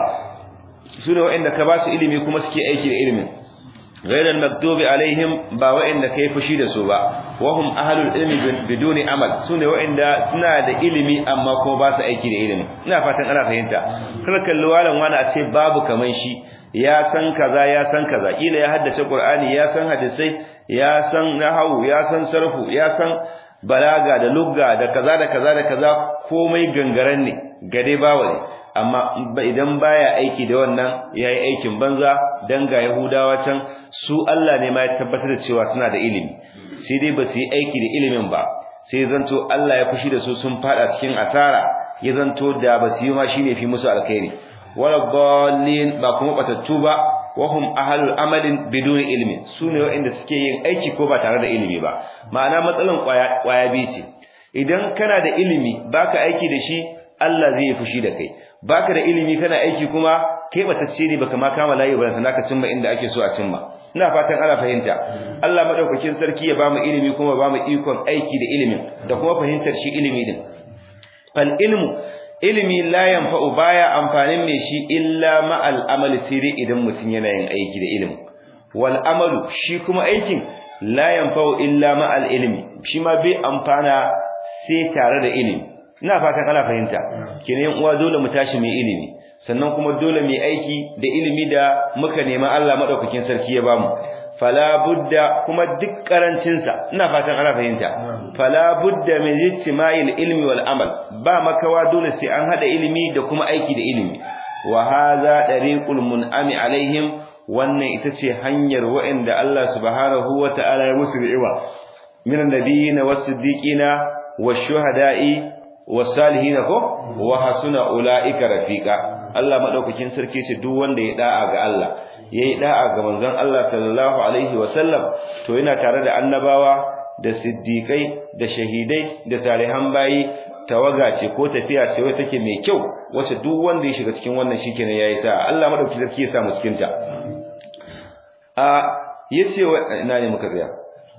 su ne wa'anda ka ba su ilimi kuma suke aiki da ilimin ghairal maktubi alaihim ba wa'anda kai fushi da su ba wahum ahlul ilmi biduni amal su ne wa'anda suna da ilimi amma kuma ba su aiki da ilimi ina fatan ana fahimta kar kalli walan wani a ce babu kaman shi ya san kaza ya san kaza kila ya haddace qur'ani ya san hadisai ya san nahwu ya san sarfu ya san balaga da lugga da kaza da kaza da kaza komai gangaren ne gade bawa ne amma idan baya aiki da wannan yayi aikin banza dan ga yahudawa can su Allah ne ma ya tabbatar da cewa suna da ilimi sai dai ba su yi aiki da ilimin ba sai zanto Allah ya fushi da su sun fada cikin asara ya zanto da ba su yi ma shine fi musu alkhairi wala dallin ba kuma batattu ba wahum ahlul amalin biduni ilmi sune waɗanda suke yin aiki ko ba tare da ilimi ba ma'ana matsalan kwaya kwaya bi ce idan kana da ilimi baka aiki da shi Allah zai fushi da kai baka da ilimi kana aiki kuma kai batacce ne baka ma kama layi ba sannan ka cimma inda ake so a cimma ina fatan ana fahimta Allah madaukakin sarki ya bamu ilimi kuma bamu ikon aiki da ilimin da kuma fahimtar shi ilimi din fal ilmu ilimi la yanfa'u baya amfanin mai shi illa ma'al amali sirri idan mutum yana yin aiki da ilimi wal amalu shi kuma aikin la yanfa'u illa ma'al ilmi shi ma bai amfana sai tare da ilimi ina fatan ana fahimta kenan uwa dole mu tashi mai ilimi sannan kuma dole mu aiki da ilimi da muka nema Allah madaukakin sarki ya bamu fala budda kuma duk karancin sa ina fatan ana fahimta fala budda min ijtima'il ilmi wal amal ba makawa dole sai an hada ilimi da kuma aiki da ilimi wa hadha dariqul mun'ami alaihim wannan ita ce hanyar wa'anda Allah subhanahu wata'ala ya musu ni'ima min annabiyina was-siddiqina wash-shuhada'i was-salihin ko wa hasuna ulaika rafiqa Allah madaukakin sarki ce duk wanda ya da'a ga Allah yayi da'a ga manzon Allah sallallahu alaihi wasallam to yana tare da annabawa da siddiqai da shahidai da salihan bayi tawaga ce ko tafiya ce wai take mai kyau wacce duk wanda ya shiga cikin wannan shikenan yayi sa Allah madaukakin sarki ya sa mu cikin ta a yace ina ne muka tsaya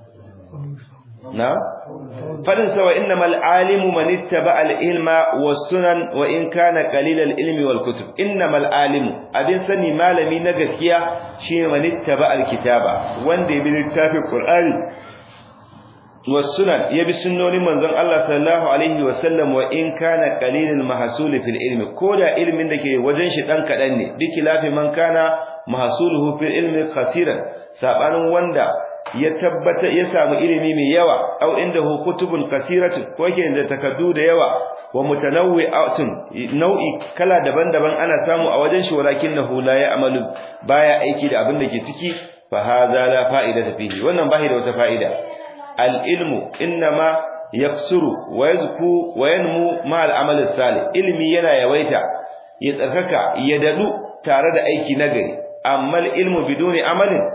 na fadin sa wa innamal alimu man ittaba al ilma was sunan wa in kana qalil al ilmi wal kutub innamal alimu abin sani malami na gaskiya shine man ittaba al kitaba wanda ya bi littafin qur'ani was sunan ya bi sunnonin manzon Allah sallallahu alaihi wa sallam wa in kana qalil al mahsul fil ilmi koda ilmin da ke wajen shi dan kadan ne bikilafi man kana mahsuluhu fil ilmi khasiran sabanin wanda ya tabbata ya samu ilimi mai yawa au indahu kutubun kasiratun ko yake da takaddu da yawa wa mutanawwi'atun nau'i kala daban-daban ana samu a wajen shi walakinahu la ya'malu baya aiki da abin da ke ciki fa hadha la fa'idata fihi wannan bai da wata fa'ida al ilmu inma yaksuru wa yazku wa yanmu ma al amal salih ilmi yana yawaita ya tsarkaka ya dadu tare da aiki nagari amma al ilmu biduni amalin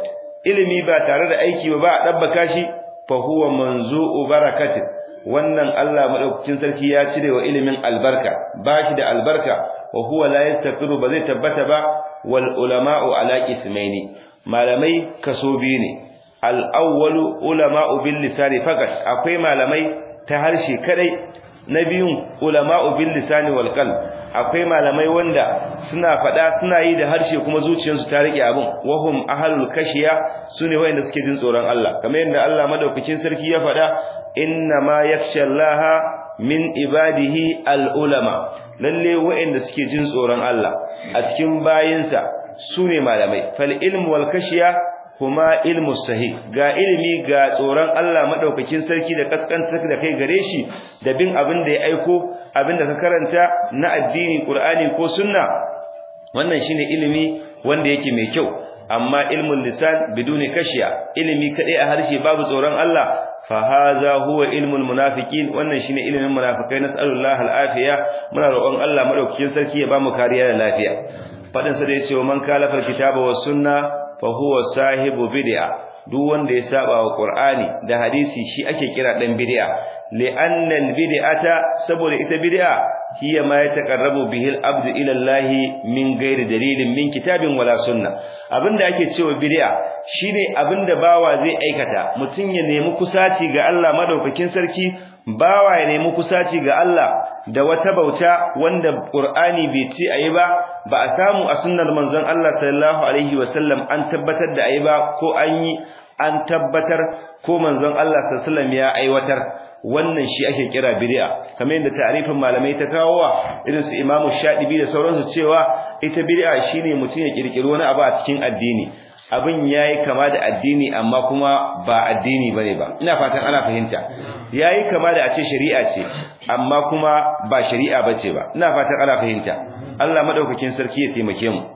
ilimi ba tare da aiki ba ba a dabbaka shi fa huwa manzu'u barakatin wannan Allah madaukakin sarki ya cire wa ilimin albarka ba shi da albarka wa huwa la yastaqiru ba zai tabbata ba wal ulama'u ala ismaini malamai kaso biyu ne al awwalu ulama'u bil lisani fakat akwai malamai ta harshe kadai na biyun ulama'u bil lisani wal qalb akwai malamai wanda suna fada suna yi da harshe kuma zuciyarsu ta rike abin wahum ahlul kashiya sune wayanda suke jin tsoron Allah kamar yadda Allah madaukakin sarki ya fada inna ma yakhshallaha min ibadihi al ulama lalle wayanda suke jin tsoron Allah a cikin bayinsa sune malamai fal ilmu wal kashiya kuma ilmu sahih ga ilimi ga tsoron Allah madaukakin sarki da kaskantar da kai gare shi da bin abin da ya aiko abin da ka karanta na addini Qur'ani ko sunna wannan shine ilimi wanda yake mai kyau amma ilmul lisan biduni kashiya ilimi kadai a harshe babu tsoron Allah fa hadha huwa ilmul munafiqin wannan shine ilimin munafikai nas'alullahi al'afiya muna roƙon Allah madaukakin sarki ya bamu kariya da lafiya fadin sa da yace man kalafa kitaba was sunna fa huwa sahibu bid'a duk wanda ya saba wa qur'ani da hadisi shi ake kira dan bid'a li'anna al-bid'ata saboda ita bid'a hiya ma yataqarrabu bihi al-abdu ila Allah min ghairi dalilin min kitabin wala sunna abinda ake cewa bid'a shine abinda bawa zai aikata mutun ya nemi kusaci ga Allah madaukakin sarki bawa ya nemi kusaci ga Allah da wata bauta wanda Qur'ani bai ce ayi ba ba a samu a sunnar manzon Allah sallallahu alaihi wasallam an tabbatar da ayi ba ko an yi an tabbatar ko manzon Allah sallallahu alaihi wasallam ya aiwatar wannan shi ake kira bid'a kamar yadda ta'arifin malamai ta kawowa irin su Imam Shadibi da sauransu cewa ita bid'a shine mutum ya kirkiri wani abu a cikin addini abin yayi kama da addini amma kuma ba addini bane ba ina fatan ana fahimta yayi kama da a ce shari'a ce amma kuma ba shari'a bace ba ina fatan ana fahimta Allah madaukakin sarki ya taimake mu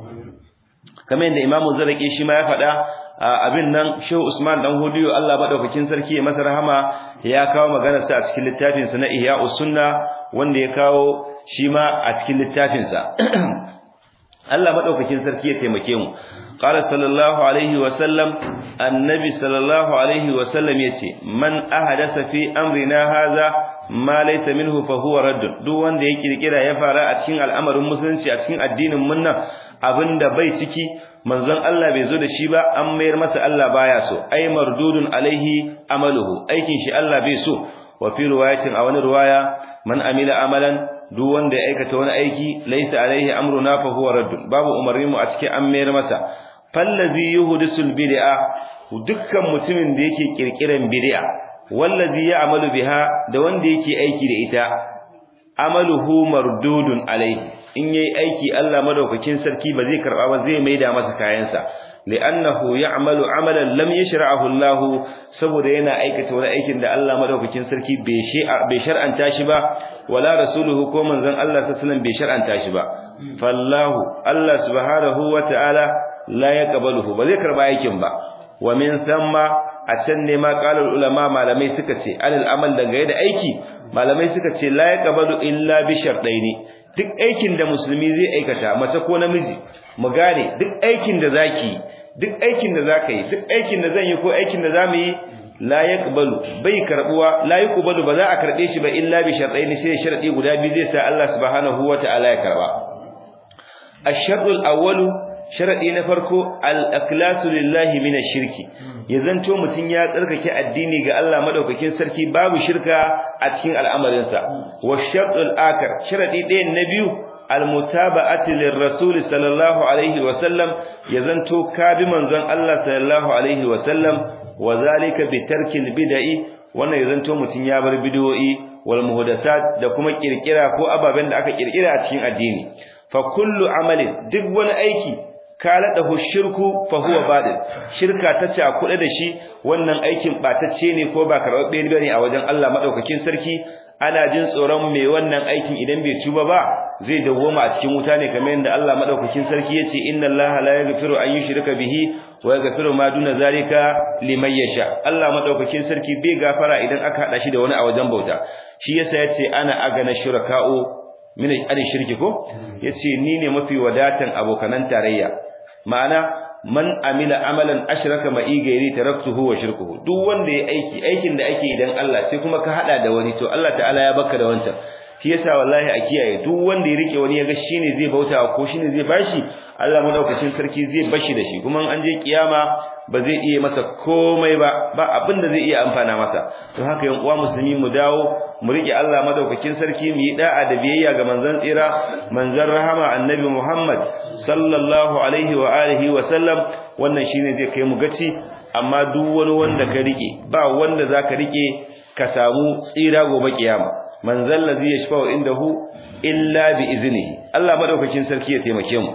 kamar yadda Imam Zarqi shi ma ya faɗa abin nan Shehu Usman dan Hudiyo Allah madaukakin sarki ya masa rahama ya kawo maganar sa a cikin littafin sa na Ihya'us Sunna wanda ya kawo shi ma a cikin littafin sa Allah madaukakin sarki ya taimake mu qala sallallahu alaihi wa sallam annabi sallallahu alaihi wa sallam yace man ahadasa fi amrina hadha ma laysa minhu fa huwa radd duk wanda ya kirkira ya fara a cikin al'amarin musulunci a cikin addinin mun nan abinda bai ciki manzon Allah bai zo da shi ba an mayar masa Allah baya so ai mardudun alaihi amaluhu aikin shi Allah bai so wa fi riwayatin a wani riwaya man amila amalan duk wanda ya aikata wani aiki laysa alaihi amruna fa huwa radd babu umarni mu a cikin an mayar masa fallazi yuhdisul bid'a dukkan mutumin da yake kirkiran bid'a wallazi ya'malu biha da wanda yake aiki da ita amaluhu mardudun alaihi in yayi aiki Allah madaukakin sarki ba zai karba ba zai maida masa kayansa li'annahu ya'malu amalan lam yashra'ahu Allah saboda yana aikata wani aikin da Allah madaukakin sarki bai shar'anta shi ba wala rasuluhu ko manzon Allah sallallahu alaihi wasallam bai shar'anta shi ba fallahu Allah subhanahu wata'ala la yaqbaluhu ba zai karba aikin ba wa min thamma a can ne ma qalar ulama malamai suka ce alal amal daga da aiki malamai suka ce la yaqbalu illa bi shartaini duk aikin da musulmi zai aikata mace ko namiji mu gane duk aikin da zaki duk aikin da zaka yi duk aikin da zan yi ko aikin da zamu yi la yaqbalu bai karbuwa la yaqbalu ba za a karbe shi ba illa bi shartaini sai sharadi guda biyu zai sa Allah subhanahu wataala ya karba ash-shartul awwalu sharadi na farko al-ikhlasu lillahi min ash-shirki ya zanto mutun ya tsarkake addini ga Allah madaukakin sarki babu shirka a cikin al'amarin sa wa shartul akar sharadi ɗayan na biyu al-mutaba'ati lir-rasul sallallahu alaihi wa sallam ya zanto ka bi manzon Allah sallallahu alaihi wa sallam wa zalika bi tarkil bid'i wannan ya zanto mutun ya bar bid'o'i wal muhdathat da kuma kirkira ko ababen da aka kirkira a cikin addini fa kullu amalin duk wani aiki kaladahu shirku fa huwa badil shirka ta ce kuɗe da shi wannan aikin batacce ne ko ba karɓaɓɓe bane a wajen Allah madaukakin sarki ana jin tsoron mai wannan aikin idan bai tuba ba zai dawoma a cikin wuta ne kamar yadda Allah madaukakin sarki yace inna Allah la yaghfiru an yushrika bihi wa yaghfiru ma duna zalika liman yasha Allah madaukakin sarki bai gafara idan aka hada shi da wani a wajen bauta shi yasa yace ana agana shuraka'u min al shirki ko yace ni ne mafi wadatan abokanan tarayya ma'ana man amila amalan ashraka ma'i gairi taraktuhu wa shirkuhu duk wanda ya aiki aikin da ake idan Allah sai kuma ka hada da wani to Allah ta'ala ya baka da wancan shi yasa wallahi a kiyaye duk wanda ya rike wani ya ga shine zai bauta ko shine zai bashi Allah madaukakin sarki zai bashi da shi kuma an je kiyama ba zai iya masa komai ba ba abin da zai iya amfana masa to haka yan uwa musulmi mu dawo mu rike Allah madaukakin sarki mu yi da'a da biyayya ga manzon tsira manzon rahama annabi Muhammad sallallahu alaihi wa alihi wa sallam wannan shine zai kai mu gaci amma duk wani wanda ka rike ba wanda zaka rike ka samu tsira gobe kiyama manzon ladhi yashfa'u indahu illa bi iznihi Allah madaukakin sarki ya taimake mu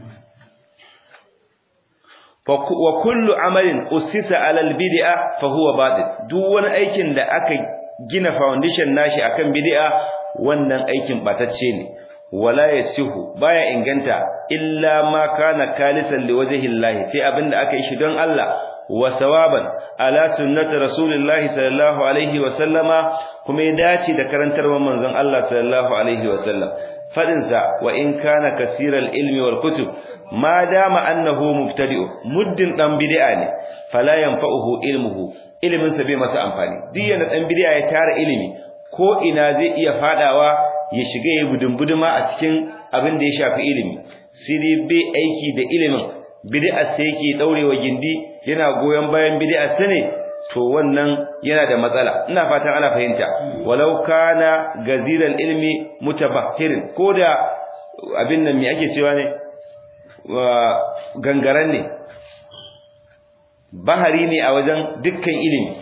wa kullu amalin usisa alal bid'a fa huwa batil duk wani aikin da aka gina foundation nashi akan bid'a wannan aikin batacce ne wala yasihu baya inganta illa ma kana kalisan liwajhi Allah sai abinda aka yi shi don Allah wa sawaban ala sunnati rasulillahi sallallahu alaihi wa sallama kuma ya dace da karantarwar manzon Allah sallallahu alaihi wa sallam fadinsa wa in kana kasiral ilmi wal kutub ma dama annahu mubtadi'u muddin dan bid'a ne fala yanfa'uhu ilmuhu ilimin sa bai masa amfani duk yana dan bid'a ya tara ilimi ko ina zai iya fadawa ya shiga ya budumbuduma a cikin abin da ya shafi ilimi sai dai bai aiki da ilimin bid'a sai yake daurewa gindi yana goyon bayan bid'a sa ne to wannan yana da matsala ina fatan ana fahimta walau kana gaziral ilmi mutabahhirin koda abin nan me ake cewa ne gangaren ne bahari ne a wajen dukkan ilimi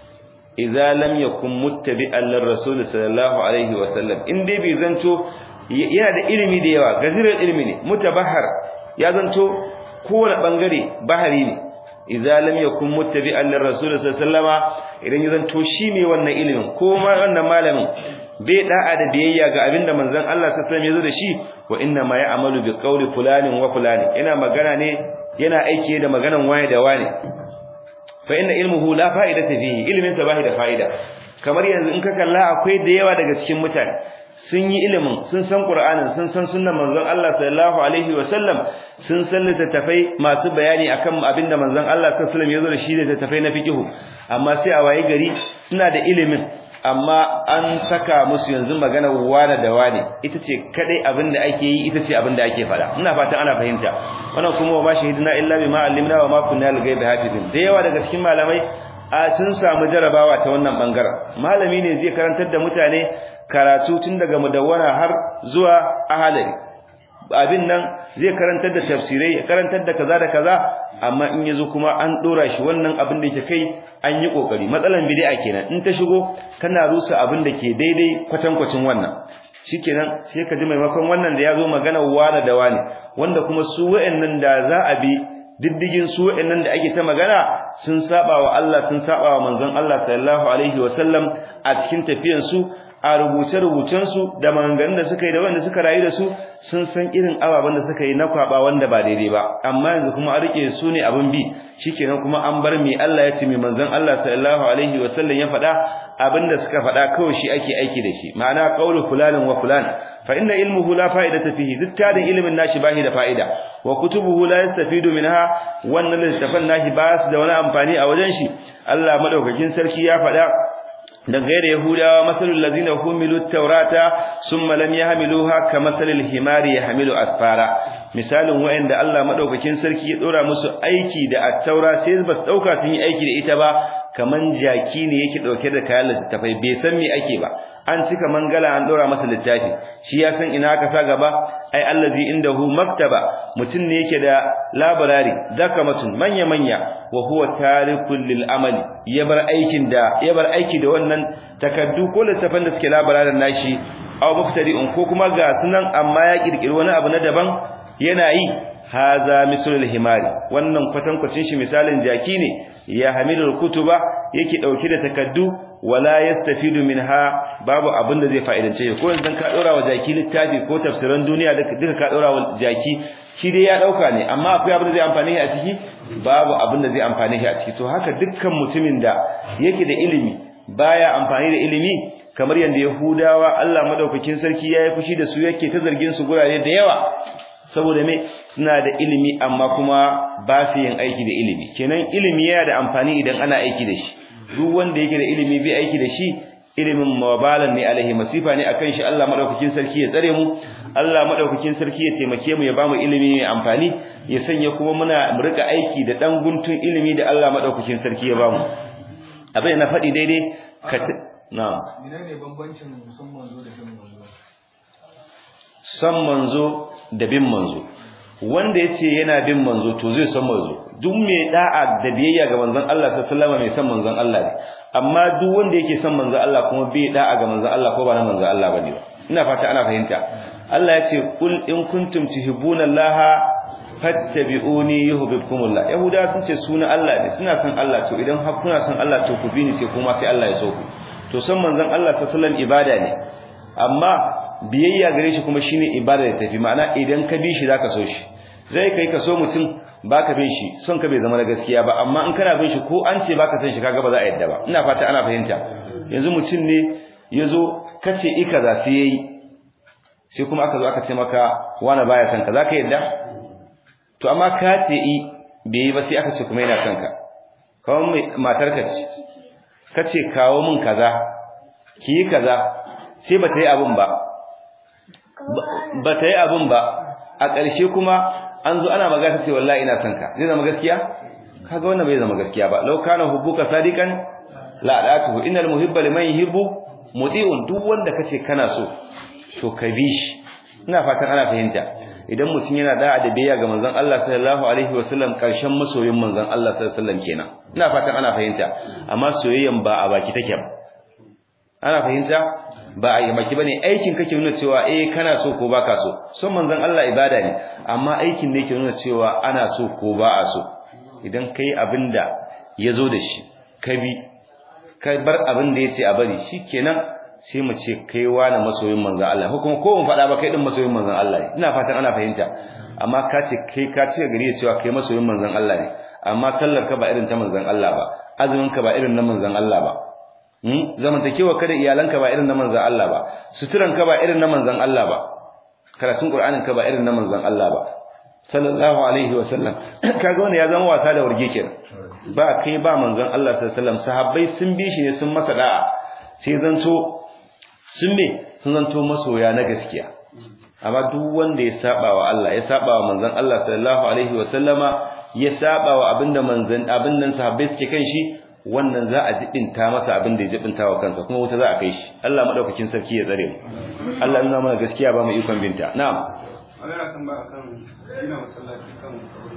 idza lam yakun muttabi'an lirrasul sallallahu alaihi wasallam in dai bai zanto yana da ilimi da yawa gaziral ilmi ne mutabahhar ya zanto kowane bangare bahari ne idza lam yakun muttabi'an lirrasul sallallahu idan ya zanto shi ne wannan ilimin ko ma wannan malamin bai da'a da biyayya ga abinda manzon Allah sallallahu alaihi wasallam ya zo da shi wa inna ma ya'malu bi qawli fulanin wa fulani ina magana ne yana aiki da maganan waye da wane fa inna ilmuhu la fa'idata fihi ilmin sa bai da fa'ida kamar yanzu in ka kalla akwai da yawa daga cikin mutane sun yi ilimin sun san Qur'anin sun san sunnar manzon Allah sallallahu alaihi wa sallam sun san littattafai masu bayani akan abinda manzon Allah sallallahu alaihi wa sallam ya zo da shi da littattafai na fiqh amma sai a waye gari suna da ilimin amma an saka musu yanzu magana wane da wane ita ce kadai abinda ake yi ita ce abinda ake fada ina fatan ana fahimta wannan kuma wa shahidina illa bima allimna wa ma kunna lil hafizin da yawa daga cikin malamai a sun samu jarabawa ta wannan bangaren malami ne zai karantar da mutane karatu tun daga mudawwana har zuwa ahalari abin nan zai karantar da tafsirai ya karantar da kaza da kaza amma in yazo kuma an dora shi wannan abin da yake kai an yi kokari matsalan bid'a kenan in ta shigo kana rusa abin da ke daidai kwatankwacin wannan shikenan sai ka ji maimakon wannan da yazo magana wani da wani wanda kuma su wa'annan da za a bi diddigin su wa'annan da ake ta magana sun saba wa Allah sun saba wa manzon Allah sallallahu alaihi wasallam a cikin tafiyan su a rubuce-rubucensu da maganganun da suka yi da wanda suka rayu da su sun san irin ababen da suka yi na kwaba wanda ba daidai ba amma yanzu kuma an rike su ne abin bi shikenan kuma an bar mi Allah ya ce mi manzon Allah sallallahu alaihi wa sallam ya faɗa abin da suka faɗa kawai shi ake aiki da shi ma'ana qaulu fulanin wa fulan fa inna ilmuhu la fa'idata fihi duk tarin ilimin nashi bahi da fa'ida wa kutubuhu la yastafidu minha wannan littafan nashi ba su da wani amfani a wajen shi Allah madaukakin sarki ya faɗa دغير يهودا مثل الذين حملوا التوراة ثم لم يحملوها كمثل الحمار يحمل أسفارا misalin wa'anda Allah madaukakin sarki ya dora musu aiki da at-taura sai ba su dauka sun yi aiki da ita ba kaman jaki ne yake dauke da kayan littafai bai san me ake ba an cika mangala an dora masa littafi shi ya san ina aka sa gaba ai allazi indahu maktaba mutun ne yake da labarari zakamatun manya manya wa huwa tarikul lil amali ya bar aikin da ya bar aiki da wannan takaddu ko littafan da suke labararin nashi aw muftari'un ko kuma ga sunan amma ya kirkiri wani abu na daban yana yi haza mislul himari wannan kwatankwacin shi misalin jaki ne ya hamilul kutuba yake dauke da takaddu wala yastafidu minha babu abin da zai fa'idance ko yanzu ka dora wa jaki littafi ko tafsiran duniya duka ka dora wa jaki shi dai ya dauka ne amma akwai abin da zai amfane shi a ciki babu abin da zai amfane shi a ciki to haka dukkan mutumin da yake da ilimi baya amfani da ilimi kamar yanda yahudawa Allah madaukakin sarki ya yi fushi da su yake ta zargin su gurare da yawa saboda me suna da ilimi amma kuma ba su yin aiki da ilimi kenan ilimi yana da amfani idan ana aiki da shi duk wanda yake da ilimi bai aiki da shi ilimin mabalan ne alaihi masifa ne akan shi Allah madaukakin sarki ya tsare mu Allah madaukakin sarki ya taimake mu ya bamu ilimi mai amfani ya sanya kuma muna mu rika aiki da dan guntun ilimi da Allah madaukakin sarki ya bamu abin na faɗi daidai ka na'am menene bambancin musamman zo da bin manzo san manzo da bin manzo wanda yace yana bin manzo to zai san manzo duk mai da'a da biyayya ga manzon Allah sallallahu alaihi wasallam mai san manzon Allah ne amma duk wanda yake san manzon Allah kuma bai da'a ga manzon Allah ko ba na manzon Allah bane ba ina fata ana fahimta Allah ya ce kul in kuntum tuhibbuna Allah fattabi'uni yuhibbukumullah yahuda sun ce suna Allah ne suna san Allah to idan har kuna san Allah to ku bi ni sai kuma sai Allah ya so ku to san manzon Allah sallallahu alaihi wasallam ibada ne amma biyayya gare shi kuma shine ibada da tafi ma'ana idan ka bi shi zaka so shi zai kai ka so mutum baka bin shi son ka bai zama na gaskiya ba amma in kana bin shi ko an ce baka san shi kaga ba za a yadda ba ina fata ana fahimta yanzu mutum ne yazo kace ika za su yayi sai kuma aka zo aka ce maka wani baya san ka zaka yadda to amma ka ce i bai yi ba sai aka ce kuma yana son ka kawai matar ka ce kace kawo min kaza ki yi kaza sai ba ta yi abin ba ba ta yi abin ba a ƙarshe kuma an zo ana magana ce wallahi ina son ka zai zama gaskiya kaga wannan bai zama gaskiya ba law kana hubbuka sadiqan la adatuhu innal muhibba liman yuhibbu muti'un duk wanda kace kana so to ka bi shi ina fatan ana fahimta idan mutum yana da'a da biyayya ga manzon Allah sallallahu alaihi wasallam karshen masoyin manzon Allah sallallahu alaihi wasallam kenan ina fatan ana fahimta amma soyayyan ba a baki take ba ana fahimta ba a yi maki bane aikin kake nuna cewa eh kana so ko baka so son manzon Allah ibada ne amma aikin ne ke nuna cewa ana so ko ba a so idan kai abinda yazo da shi ka bi ka bar abin da yace a bari shikenan sai mu ce kai wani masoyin manzon Allah ko kuma ko mun faɗa ba kai din masoyin manzon Allah ne ina fatan ana fahimta amma ka ce kai ka ce gari cewa kai masoyin manzon Allah ne amma sallar ka ba irin ta manzon Allah ba azumin ka ba irin na manzon Allah ba zamantakewa kada iyalanka ba irin na manzon Allah ba suturan ka ba irin na manzon Allah ba karatun Qur'anin ka ba irin na manzon Allah ba sallallahu alaihi wa sallam kaga wannan ya zama wasa da warge kenan ba kai ba manzon Allah sallallahu alaihi wasallam sahabbai sun bi shi ne sun masa da'a sai zanto sun me sun zanto masoya na gaskiya amma duk wanda ya saba wa Allah ya saba wa manzon Allah sallallahu alaihi wa sallama ya saba wa abinda manzon abin nan sahabbai suke kan shi wannan za a jibinta masa abin da ya jibinta wa kansa kuma wuta za a kai shi Allah madaukakin sarki ya tsare mu Allah nuna mana gaskiya ba mu ikon binta na'am Allah kan ba kan gina masallaci kan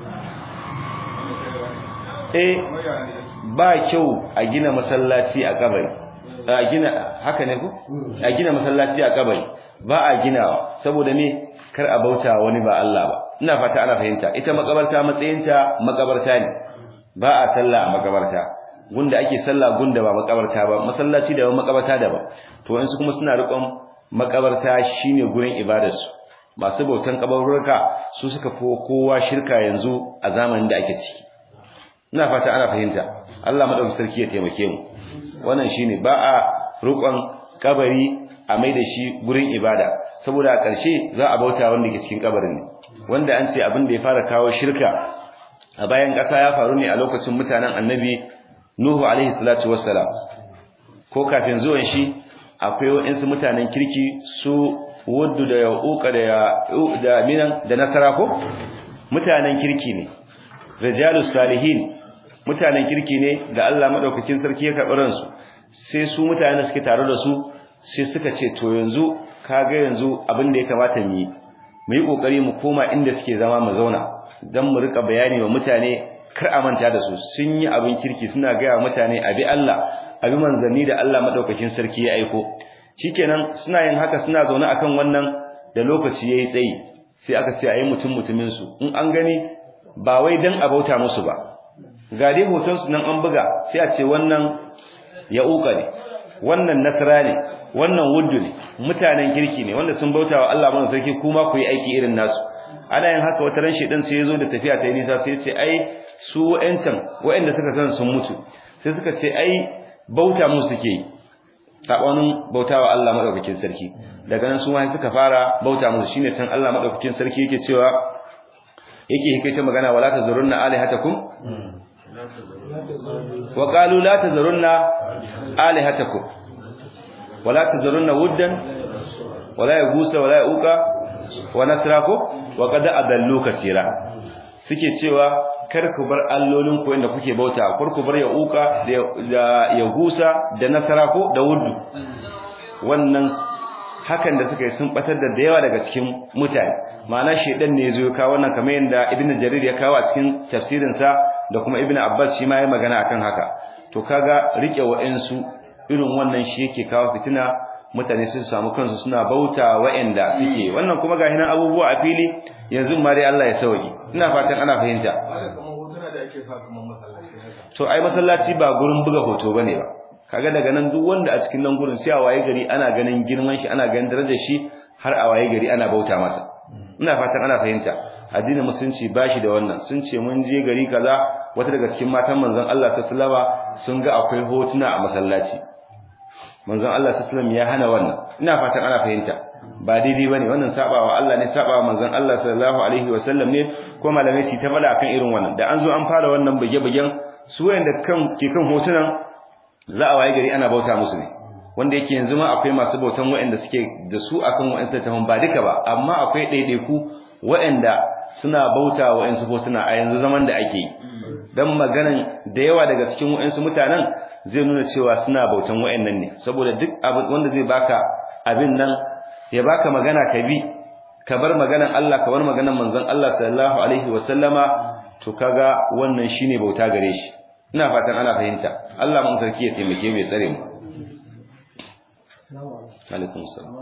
eh ba kyau a gina masallaci a kabari a gina haka ne ko a gina masallaci a kabari ba a ginawa saboda me kar a bauta wani ba Allah ba ina fata ana fahimta ita makabarta matsayinta makabarta ne ba a sallah a makabarta gunda ake sallah gunda ba makabarta ba masallaci da makabarta da ba to wasu kuma suna riƙon makabarta shine gurin ibadarsu masu bautan kabarurruka su suka fi kowa shirka yanzu a zamanin da ake ciki ina fata ana fahimta Allah madaukakin sarki ya taimake mu wannan shine ba a riƙon kabari a mai da shi gurin ibada saboda a ƙarshe za a bauta wanda ke cikin kabarin ne wanda an ce abin da ya fara kawo shirka a bayan ƙasa ya faru ne a lokacin mutanen annabi Nuhu alaihi salatu wassalam ko kafin zuwan shi akwai wa'insu mutanen kirki su waddu da yauka da da minan da nasara ko mutanen kirki ne rijalus salihin mutanen kirki ne da Allah madaukakin sarki ya karɓi ransu sai su mutanen da suke tare da su sai suka ce to yanzu kaga yanzu abin da ya kamata mu yi mu yi kokari mu koma inda suke zama mu zauna dan mu rika bayani wa mutane kar a manta da su sun yi abin kirki suna gaya mutane abi Allah abi manzanni da Allah madaukakin sarki ya aiko shikenan suna yin haka suna zaune akan wannan da lokaci yayi tsayi sai aka ce ayi mutum mutumin su in an gani ba wai dan abauta musu ba ga dai hoton su nan an buga sai a ce wannan ya'uka ne wannan nasra ne wannan wuddu ne mutanen kirki ne wanda sun bauta wa Allah mana sarki kuma ku yi aiki irin nasu ana yin haka wata ran shedan sai yazo da tafiya ta yi nisa sai ya ce ai su wa'ancan wa'anda suka san sun mutu sai suka ce ai bauta mu suke yi sabanin bautawa Allah madaukakin sarki daga nan su ma suka fara bauta musu shine san Allah madaukakin sarki yake cewa yake hikaita magana wala tazurunna alihatakum wa qalu la tazurunna alihatakum wala tazurunna wuddan wala yagusa wala yauka wa nasrako wa qad adallu kaseera suke cewa kar ku bar allolin ku inda kuke bauta kar ku bar yauka da yagusa da nasrako da wuddu wannan hakan da suka yi sun batar da yawa daga cikin mutane ma'ana shedan ne yazo kawo wannan kamar yanda ibnu jarir ya kawo a cikin tafsirin sa da kuma ibnu abbas shi ma ya magana akan haka to kaga rike wa'ansu irin wannan shi yake kawo fitina mutane sun samu kansu suna bauta wa'anda suke wannan kuma ga hinan abubuwa a fili yanzu ma dai Allah ya sauki ina fatan ana fahimta to ai masallaci ba gurin buga hoto bane ba kaga daga nan duk wanda a cikin nan gurin sai a waye gari ana ganin girman shi ana ganin darajar shi har a waye gari ana bauta masa ina fatan ana fahimta addinin musulunci bashi da wannan sun ce mun je gari kaza wata daga cikin matan manzon Allah sallallahu alaihi sun ga akwai hotuna a masallaci manzon Allah sallallahu ya hana wannan ina fatan ana fahimta ba daidai bane wannan sabawa Allah ne sabawa manzon Allah sallallahu alaihi wasallam ne ko malamai su ta fada akan irin wannan da an zo an fara wannan bage-bagen su wayanda kan ke kan hotunan za a waye gari ana bauta musu ne wanda yake yanzu ma akwai masu bautan waɗanda suke da su akan waɗansu tafan ba duka ba amma akwai ɗaiɗaiku waɗanda suna bauta wa waɗansu hotuna a yanzu zaman da ake yi dan maganan da yawa daga cikin waɗansu mutanen zai nuna cewa suna bautan waɗannan ne saboda duk abin wanda zai baka abin nan ya baka magana ka bi ka bar maganan Allah ka bar maganan manzon Allah sallallahu alaihi wasallama to kaga wannan shine bauta gare shi ina fatan ana fahimta Allah mun sarki ya taimake mu ya tsare mu alaikum salam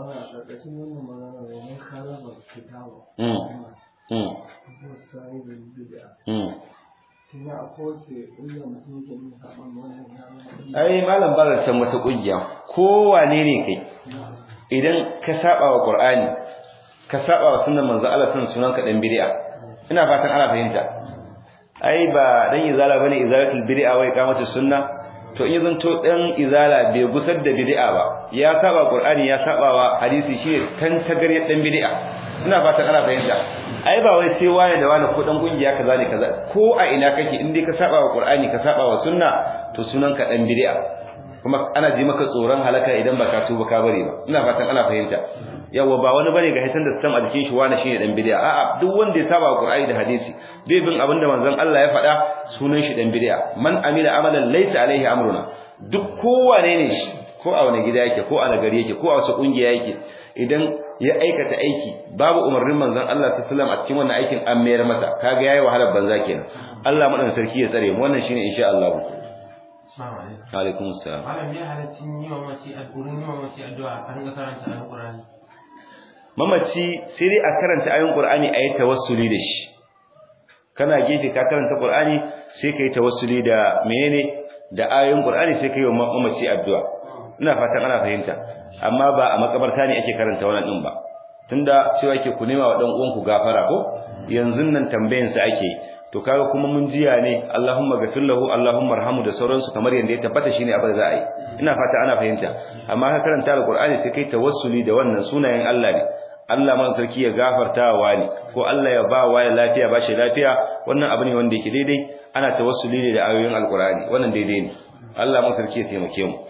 ai malam ba san wata kungiya ko wane ne kai idan ka saba wa qur'ani ka saba wa sunnar manzo Allah san sunan ka dan bid'a ina fatan ana fahimta ai ba dan izala bane izalatul bid'a wai kamata sunna to in zanto dan izala bai gusar da bid'a ba ya saba qur'ani ya saba wa hadisi shi kan tagariyar dan bid'a ina fatan ana fahimta ai ba wai sai wani da wani ko dan kungiya kaza ne kaza ko a ina kake in dai ka saba wa qur'ani ka saba wa sunna to sunan ka dan bid'a kuma ana ji maka tsoron halaka idan baka tuba ka bari ba ina fatan ana fahimta yawa ba wani bane ga hitan da sam a jikin shi wani shine dan bid'a a'a duk wanda ya saba Qur'ani da hadisi bai bin abinda manzon Allah ya faɗa sunan shi dan bid'a man amila amalan laysa alaihi amruna duk kowane ne shi ko a wani gida yake ko a nagari yake ko a wasu kungiya yake idan ya aikata aiki babu umarnin manzon Allah sallallahu alaihi wasallam a cikin wannan aikin an mayar masa kaga yayi wahalar banza kenan Allah madan sarki ya tsare mu wannan shine insha Allah alaikum assalam malam ya halaccin yi wa mace addu'a yi wa mace addu'a a ringa karanta alqur'ani mamaci sai dai a karanta ayoyin Qur'ani ayi tawassuli da shi kana gefe ka karanta Qur'ani sai kai tawassuli da menene da ayoyin Qur'ani sai kai wa mamaci addu'a ina fatan ana fahimta amma ba a makabarta ne ake karanta wannan din ba tunda cewa yake ku nema wa dan uwanku gafara ko yanzu nan tambayan sa ake to kaga kuma mun jiya ne Allahumma ghafir lahu Allahumma arhamu da sauransu kamar yanda ya tabbata shine abin da za a yi ina fata ana fahimta amma ka karanta alqur'ani sai kai tawassuli da wannan sunayen Allah ne Allah man sarki ya gafarta wa ne ko Allah ya ba wa lafiya ba shi lafiya wannan abu ne wanda yake daidai ana tawassuli ne da ayoyin alqur'ani wannan daidai ne Allah man sarki ya taimake mu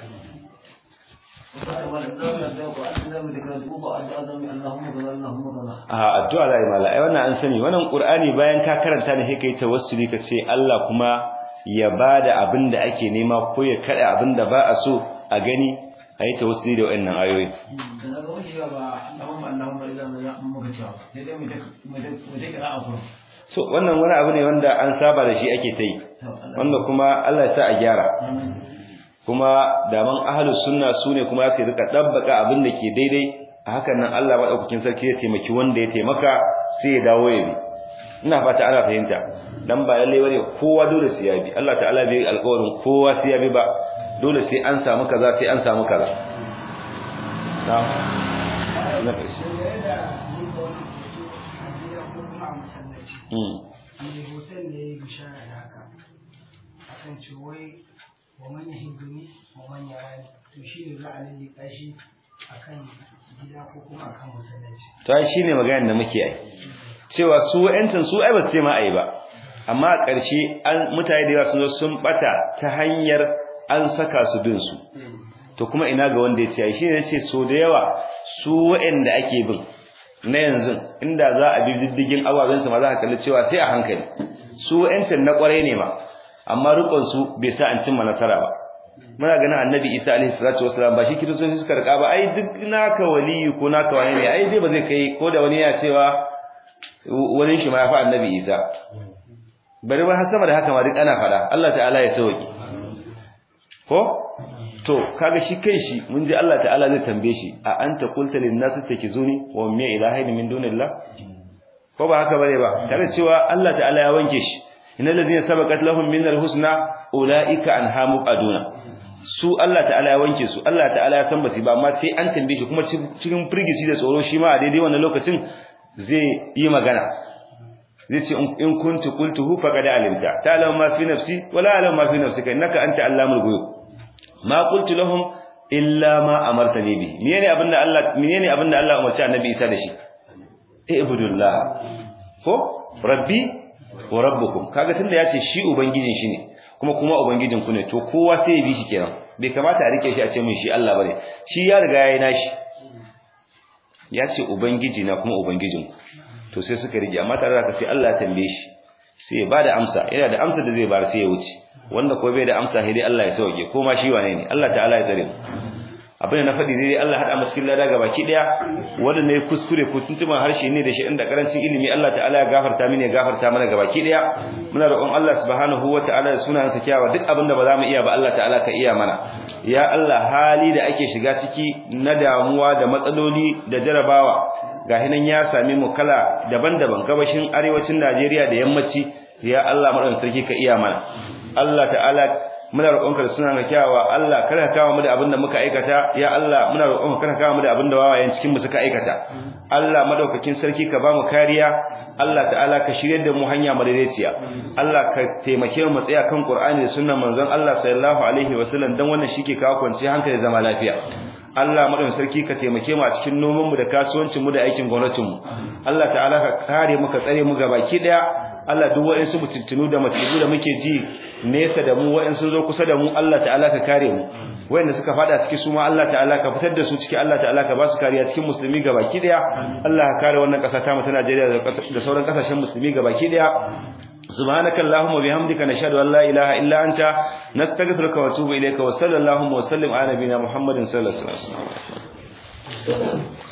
a addu'a la mala ai wannan an sani wannan qur'ani bayan ka karanta ne sai kai tawassuli ka ce Allah kuma ya bada abin da ake nema ko ya kada abin da ba a so a gani ayi tawassuli da wannan ayoyi so wannan wani abu ne wanda an saba da shi ake ta yi wanda kuma Allah ya sa a gyara kuma daman ahlus sunna sune kuma sai rika dabbaka abin da ke daidai a hakan nan Allah madaukakin sarki ya taimaki wanda ya taimaka sai ya dawo ya bi ina fata ana fahimta dan ba lalle bane kowa dole sai ya bi Allah ta'ala bai alƙawarin kowa sai ya bi ba dole sai an samu kaza sai an samu kaza na'am na kashi mm hoton ne ya bishara da haka akan ce wai ومن يهدني ومن يراني to shi ne za a lalika shi akan gida ko kuma akan masallaci to ai shine maganar da muke yi cewa su wa'ancin su ai ba su ce ma ai ba amma a ƙarshe an mutane da yawa sun zo sun bata ta hanyar an saka su bin su to kuma ina ga wanda ya ce ai shine yace so da yawa su wa'anda ake bin na yanzu inda za a bi diddigin ababen su ma za ka kalli cewa sai a hankali su wa'ancin na kwarai ne ma amma rukun su bai sa an cimma nasara ba muna ganin annabi isa alaihi salatu wasalam ba shi kiristoci suka rika ba ai duk naka waliyu ko naka wani ne ai dai ba zai kai ko da wani ya cewa wani shi ma ya fi annabi isa bari ba har sama da haka ma duk ana fada Allah ta'ala ya sauki ko to kaga shi kai shi mun ji Allah ta'ala zai tambaye shi a anta qulta lin nas takizuni wa min ilahin min dunillah ko ba haka bane ba tare cewa Allah ta'ala ya wanke shi innal ladina sabaqat lahum min al-husna ulaika anha muqaduna su Allah ta'ala ya wanke su Allah ta'ala ya san basi ba amma sai an tambaye shi kuma cikin firgici da tsoro shi ma a daidai wannan lokacin zai yi magana zai ce in kuntu qultuhu faqad alimta ta'lamu ma fi nafsi wa la a'lamu ma fi nafsika innaka anta allamul ghuyub ma qultu lahum illa ma amartani bi menene abinda Allah menene abinda Allah umarci annabi Isa da shi ibudullah ko rabbi wa rabbukum kaga tunda yace shi ubangijin shi ne kuma kuma ubangijin ku ne to kowa sai ya bi shi kenan bai kamata a rike shi a ce mun shi Allah bane shi ya riga yayi nashi ya ce ubangiji na kuma ubangijin ku to sai suka rige amma tare da sai Allah ya tambaye shi sai ya bada amsa yana da amsa da zai bar sai ya wuce wanda ko bai da amsa sai dai Allah ya sauke ko ma shi wane ne Allah ta'ala ya tsare mu abin da na faɗi dai Allah hada masu lada ga baki daya wanda ne kuskure ko tuntuban harshe ne da shi inda karancin ilimi Allah ta'ala ya gafarta mini ya gafarta mana ga baki daya muna roƙon Allah subhanahu wata'ala da sunayensa kyawa duk abin da ba za mu iya ba Allah ta'ala ka iya mana ya Allah hali da ake shiga ciki na damuwa da matsaloli da jarabawa ga hinan ya sami mu kala daban-daban gabashin arewacin Najeriya da yammaci ya Allah madan sarki ka iya mana Allah ta'ala muna roƙonka da sunan kyawawa Allah kada ka kawo mu da abin da muka aikata ya Allah muna roƙonka kada ka kawo mu da abin da wawayen cikin mu suka aikata Allah madaukakin sarki ka ba mu kariya Allah ta'ala ka shirye da mu hanya madaidaiciya Allah ka taimake mu tsaya kan Qur'ani da sunnan manzon Allah sallallahu alaihi wasallam dan wannan shike kawo kwanciyar hankali da zama lafiya Allah madaukakin sarki ka taimake mu a cikin noman mu da kasuwancin mu da aikin gwamnatin mu Allah ta'ala ka kare mu ka tsare mu gabaki daya Allah duk wa'insu mutuntunu da masibu da muke ji nesa da mu wa'insu zo kusa da mu Allah ta'ala ka kare mu wa'inda suka fada ciki su ma Allah ta'ala ka fitar da su ciki Allah ta'ala ka ba su kariya cikin musulmi gabaki daya Allah ka kare wannan kasa ta mu ta Najeriya da sauran kasashen musulmi gabaki daya سبحانك اللهم وبحمدك نشهد ان لا اله الا انت نستغفرك ونتوب اليك وصلى اللهم وسلم على نبينا محمد صلى الله عليه وسلم